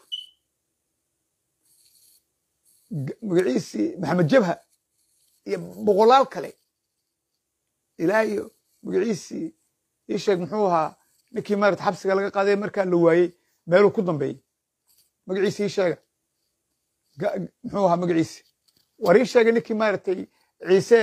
magaciisii maxamed jabha iyo boqolaal kale ilaa iyo magaciisii ii sheeg muxuu ahaa ninkii maarata xabsiga laga qaaday markaa la waayey meeluu ku dambeeyey magaciisi ii sheega muxuu ahaa magaciisi war ii sheega ninkii maaragtay ciise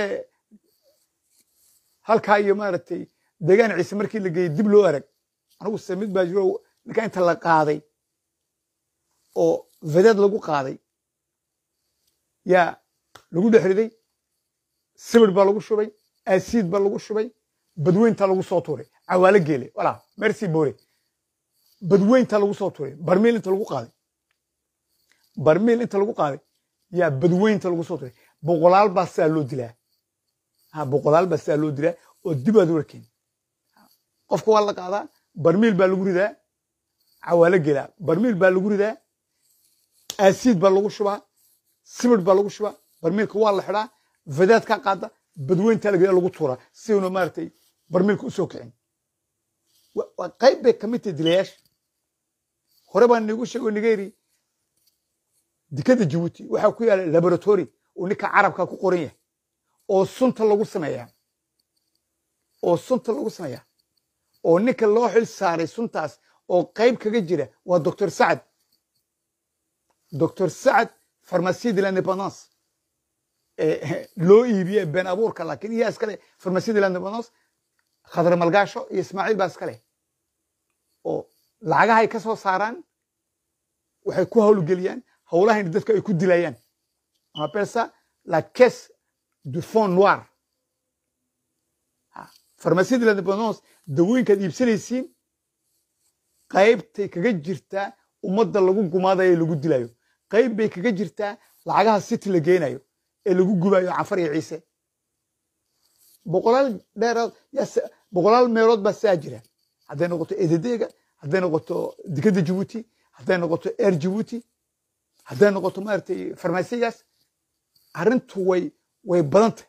halkaa iyo maaragtay deegaan ciise markii la geeyey dib loo arag anigu se mid baa jiro ninkaa inta la qaaday oo vedeed lagu qaaday yaa lagu dhex riday sibir baa lagu shubay aasiid baa lagu shubay badweynta lagu soo tuuray cawaalo geele walaa merci bore badweynta lagu soo tuuray barmiil inta lagu qaaday barmiil inta lagu qaaday yaa badweynta lagu soo tuuray boqolaal baa sidaa loo dilaa ha boqolaal baa sidaa loo dilaa oo dib aad u arkeen qofka waa la qaadaa barmiil baa lagu ridaa cawaalo geelaa barmiil baa lagu ridaa aasiid baa lagu shubaa sibir baa lagu shubaa barmiilka waa la xidhaa vedaad ka qaada badweynta laga lagu tuuraa si uuna maaragtay barmiilka u soo kicin waa qayb bay ka mid tahay dilayaasha hore baan nigu sheego nigeri dekada jabuuti waxaa ku yaala laboratory oo ninka carabka ku qoran yahay oo sunta lagu sameeyaa oo sunta lagu sameeyaa oo ninka loo xil saaray suntaas oo qayb kaga jira waa doctor sacad doctor sacad pharmacie de l'indépendance loo iibiye been abuurka laakiin iyaa iskale pharmacie de l'indépendance khadre malgaasho iyo ismaaciil baa iskale oo lacagahay ka soo saaraan waxay ku hawlgeliyaan howlahayna dadka ay ku dilayaan on appelle ça la caisse du fond noir pharmacie de l'indépendance dawooyinkaad iibsanaysiin qaybtay kaga jirtaa ummadda lagu gumaadayo ee lagu dilayo qayb bay kaga jirtaa lacagaha city la geenayo ee lagu gubayo cafar iyo ciise boqolaal dheeraad boqolaal meelood baa saa jira hadday noqoto ededeega hadday noqoto dekada jabuuti hadday noqoto air jabuuti hadday noqoto maaragtay farmasigaas arrintu way way badantay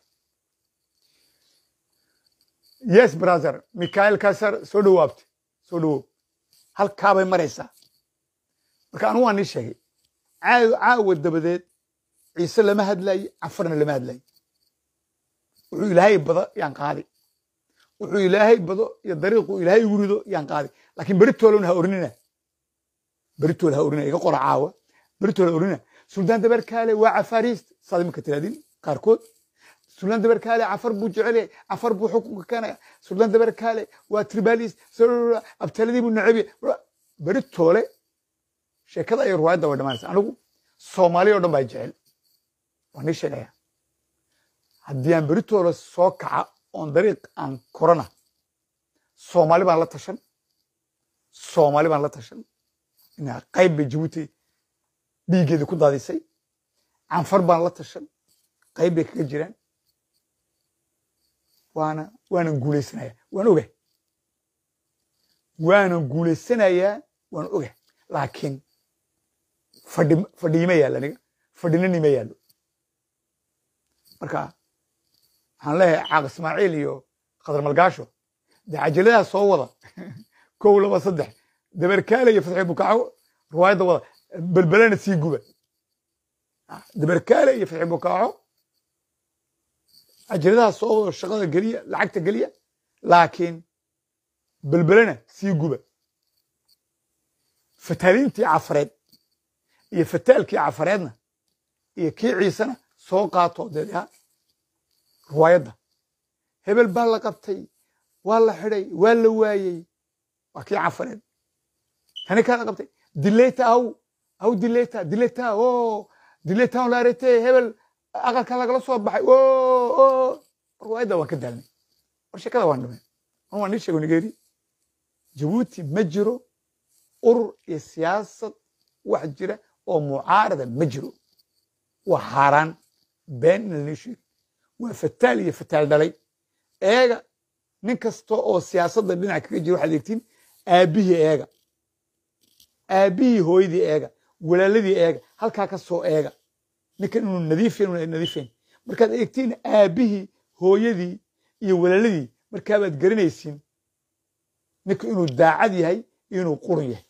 yes brother michael kasar soo dhawaabtay soo dhawow halkaabay maraysaa marka anu waa nii sheegay caawa dabadeed ciise lama hadlaye cafarna lama hadlaye wuxuu ilaahay bado yaan qaadi wuxuu ilaahay bado iyo dariiqu ilaahay igu rido yaan qaadi laakiin beritoolona ha orinina beritool ha orinina iga qora caawa beritool ha orinina suldaan dabarkaale waa cafaariist saad imika tiraadin qaarkood suldaan dabarkaale cafar buu jecelyahay cafar buu xukunka keenaya suldaan dabarkaale waa tribalist abtaladii buu nacebiya beritoole sheekada iyo ruwaayadda way dhamaanaysa anigu soomaaliya o dhan baa jecel waan nii sheegaya haddii aan beritooda soo kaca oon dariiq aan korana soomaali baan la tashan soomaali baan la tashan inaa qayb bay jabuuti dhiiggeeda ku daadisay canfar baan la tashan qayb bay kaga jiraan waana waanan guulaysanayaa waan oga waanan guulaysanayaa waan oga laakiin fadhi fadhiima yaallo aniga fadhinanima yaallo marka waxaan leeyahay caaq ismaaciil iyo khadar malgaasho dee cajaladaha soo wada kow laba saddex dabarkaale iyo fatxi bukaaco riwaayadda wada belbelena sii guba dabarkaale iyo fatxi bukaaco cajaladaha soo wada shaqada geliya lacagta geliya laakiin belbelena sii guba fataaliintii cafareed iyo fataalkii cafareedna iyo kii ciisena soo qaato deeha riwaayadda hebel baa la qabtay waa la xidhay waa la waayey waa kii cafareed tani kaa la qabtay dileyta aw aw dileyta dileyta o dileyta on la arete hebel aqalka lagala soo baxay o o riwaayadda waan ka daalnay war sheekada waan dhumay an waan nii sheego nigeeri jabuuti ma jiro urur iyo siyaasad wax jira oo mucaarada ma jiro waa xaaraan been in lanii sheego waa fataal iyo fataal dhalay eega nin kasta oo siyaasadda dhinac kaga jira waxaad eegtiin aabbihii eega aabbihii hooyadii eega walaaladii eega halkaa ka soo eega ninkan inuu nadiifen una nadiifen markaad eegtiin aabbihii hooyadii iyo walaaladii markaabaad garanaysiin ninka inuu daacad yahay iyo inuu qurun yahay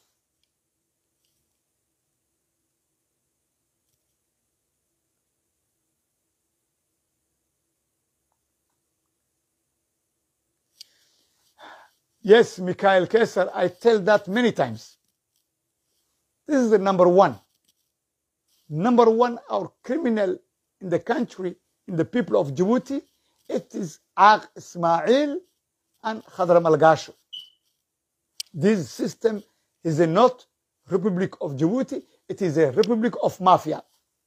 yes mikhael kesar i tell that many times this is the number one number one our criminal in the country in the people of djibouti it is Aq Ismail and Khadram Al-Gasho. This system is a not Republic of Djibouti, it is a Republic of Mafia.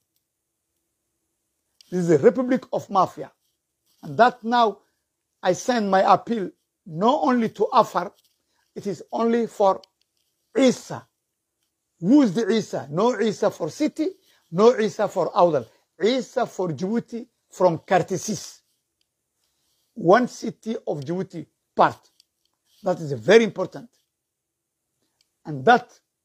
This is a Republic of Mafia. And that now I send my appeal not only to Afar, it is only for Isa. Who is the Isa? No Isa for city, no Isa for Audal. Isa for Djibouti from Kartisis one city of Djibouti part. That is very important. And that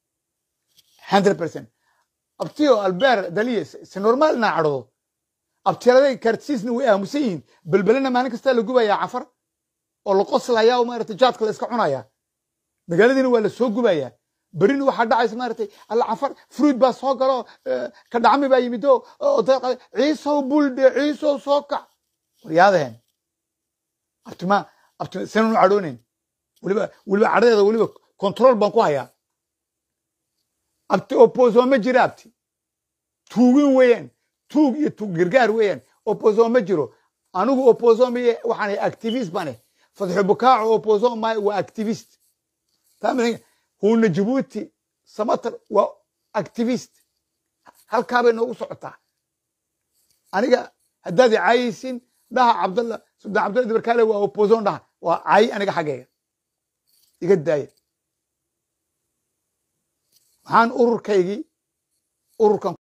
100%. abtiyo albeer daliye si normaal naa cadhdo abtiraday kartisiisna way aamusan yihiin belbelena maalin kastaa la gubayaa cafar oo la qoslayaa oo maaragtay jaadka la iska cunayaa magaaladiina waa la soo gubayaa berina waxaa dhacaysa maaragtay alla cafar fruit baa soo galo ka dhacmi baa yimido ciisow buldhe ciisow soo kac waryaadaheen abtima abtima sanu cadhoonayn weliba weliba cadhadeeda weliba control baan ku hayaa abti opposo ma jira abti tuugin weeyaan tuug iyo tuug gargaar weeyaan opposo ma jiro anigu opposo miye waxaan ahay activist baan ahay fadxu bukaaco opposo maayo waa activist taamina huuna jibuuti samatar waa activist halkaa bay noogu socotaa aniga haddaad i caayaysin dhaha cabdalla suldan cabdalla dibarkaale waa opposon dhaha waa caayi aniga xaggayga iga daaya waxaan ururkaygii ururkan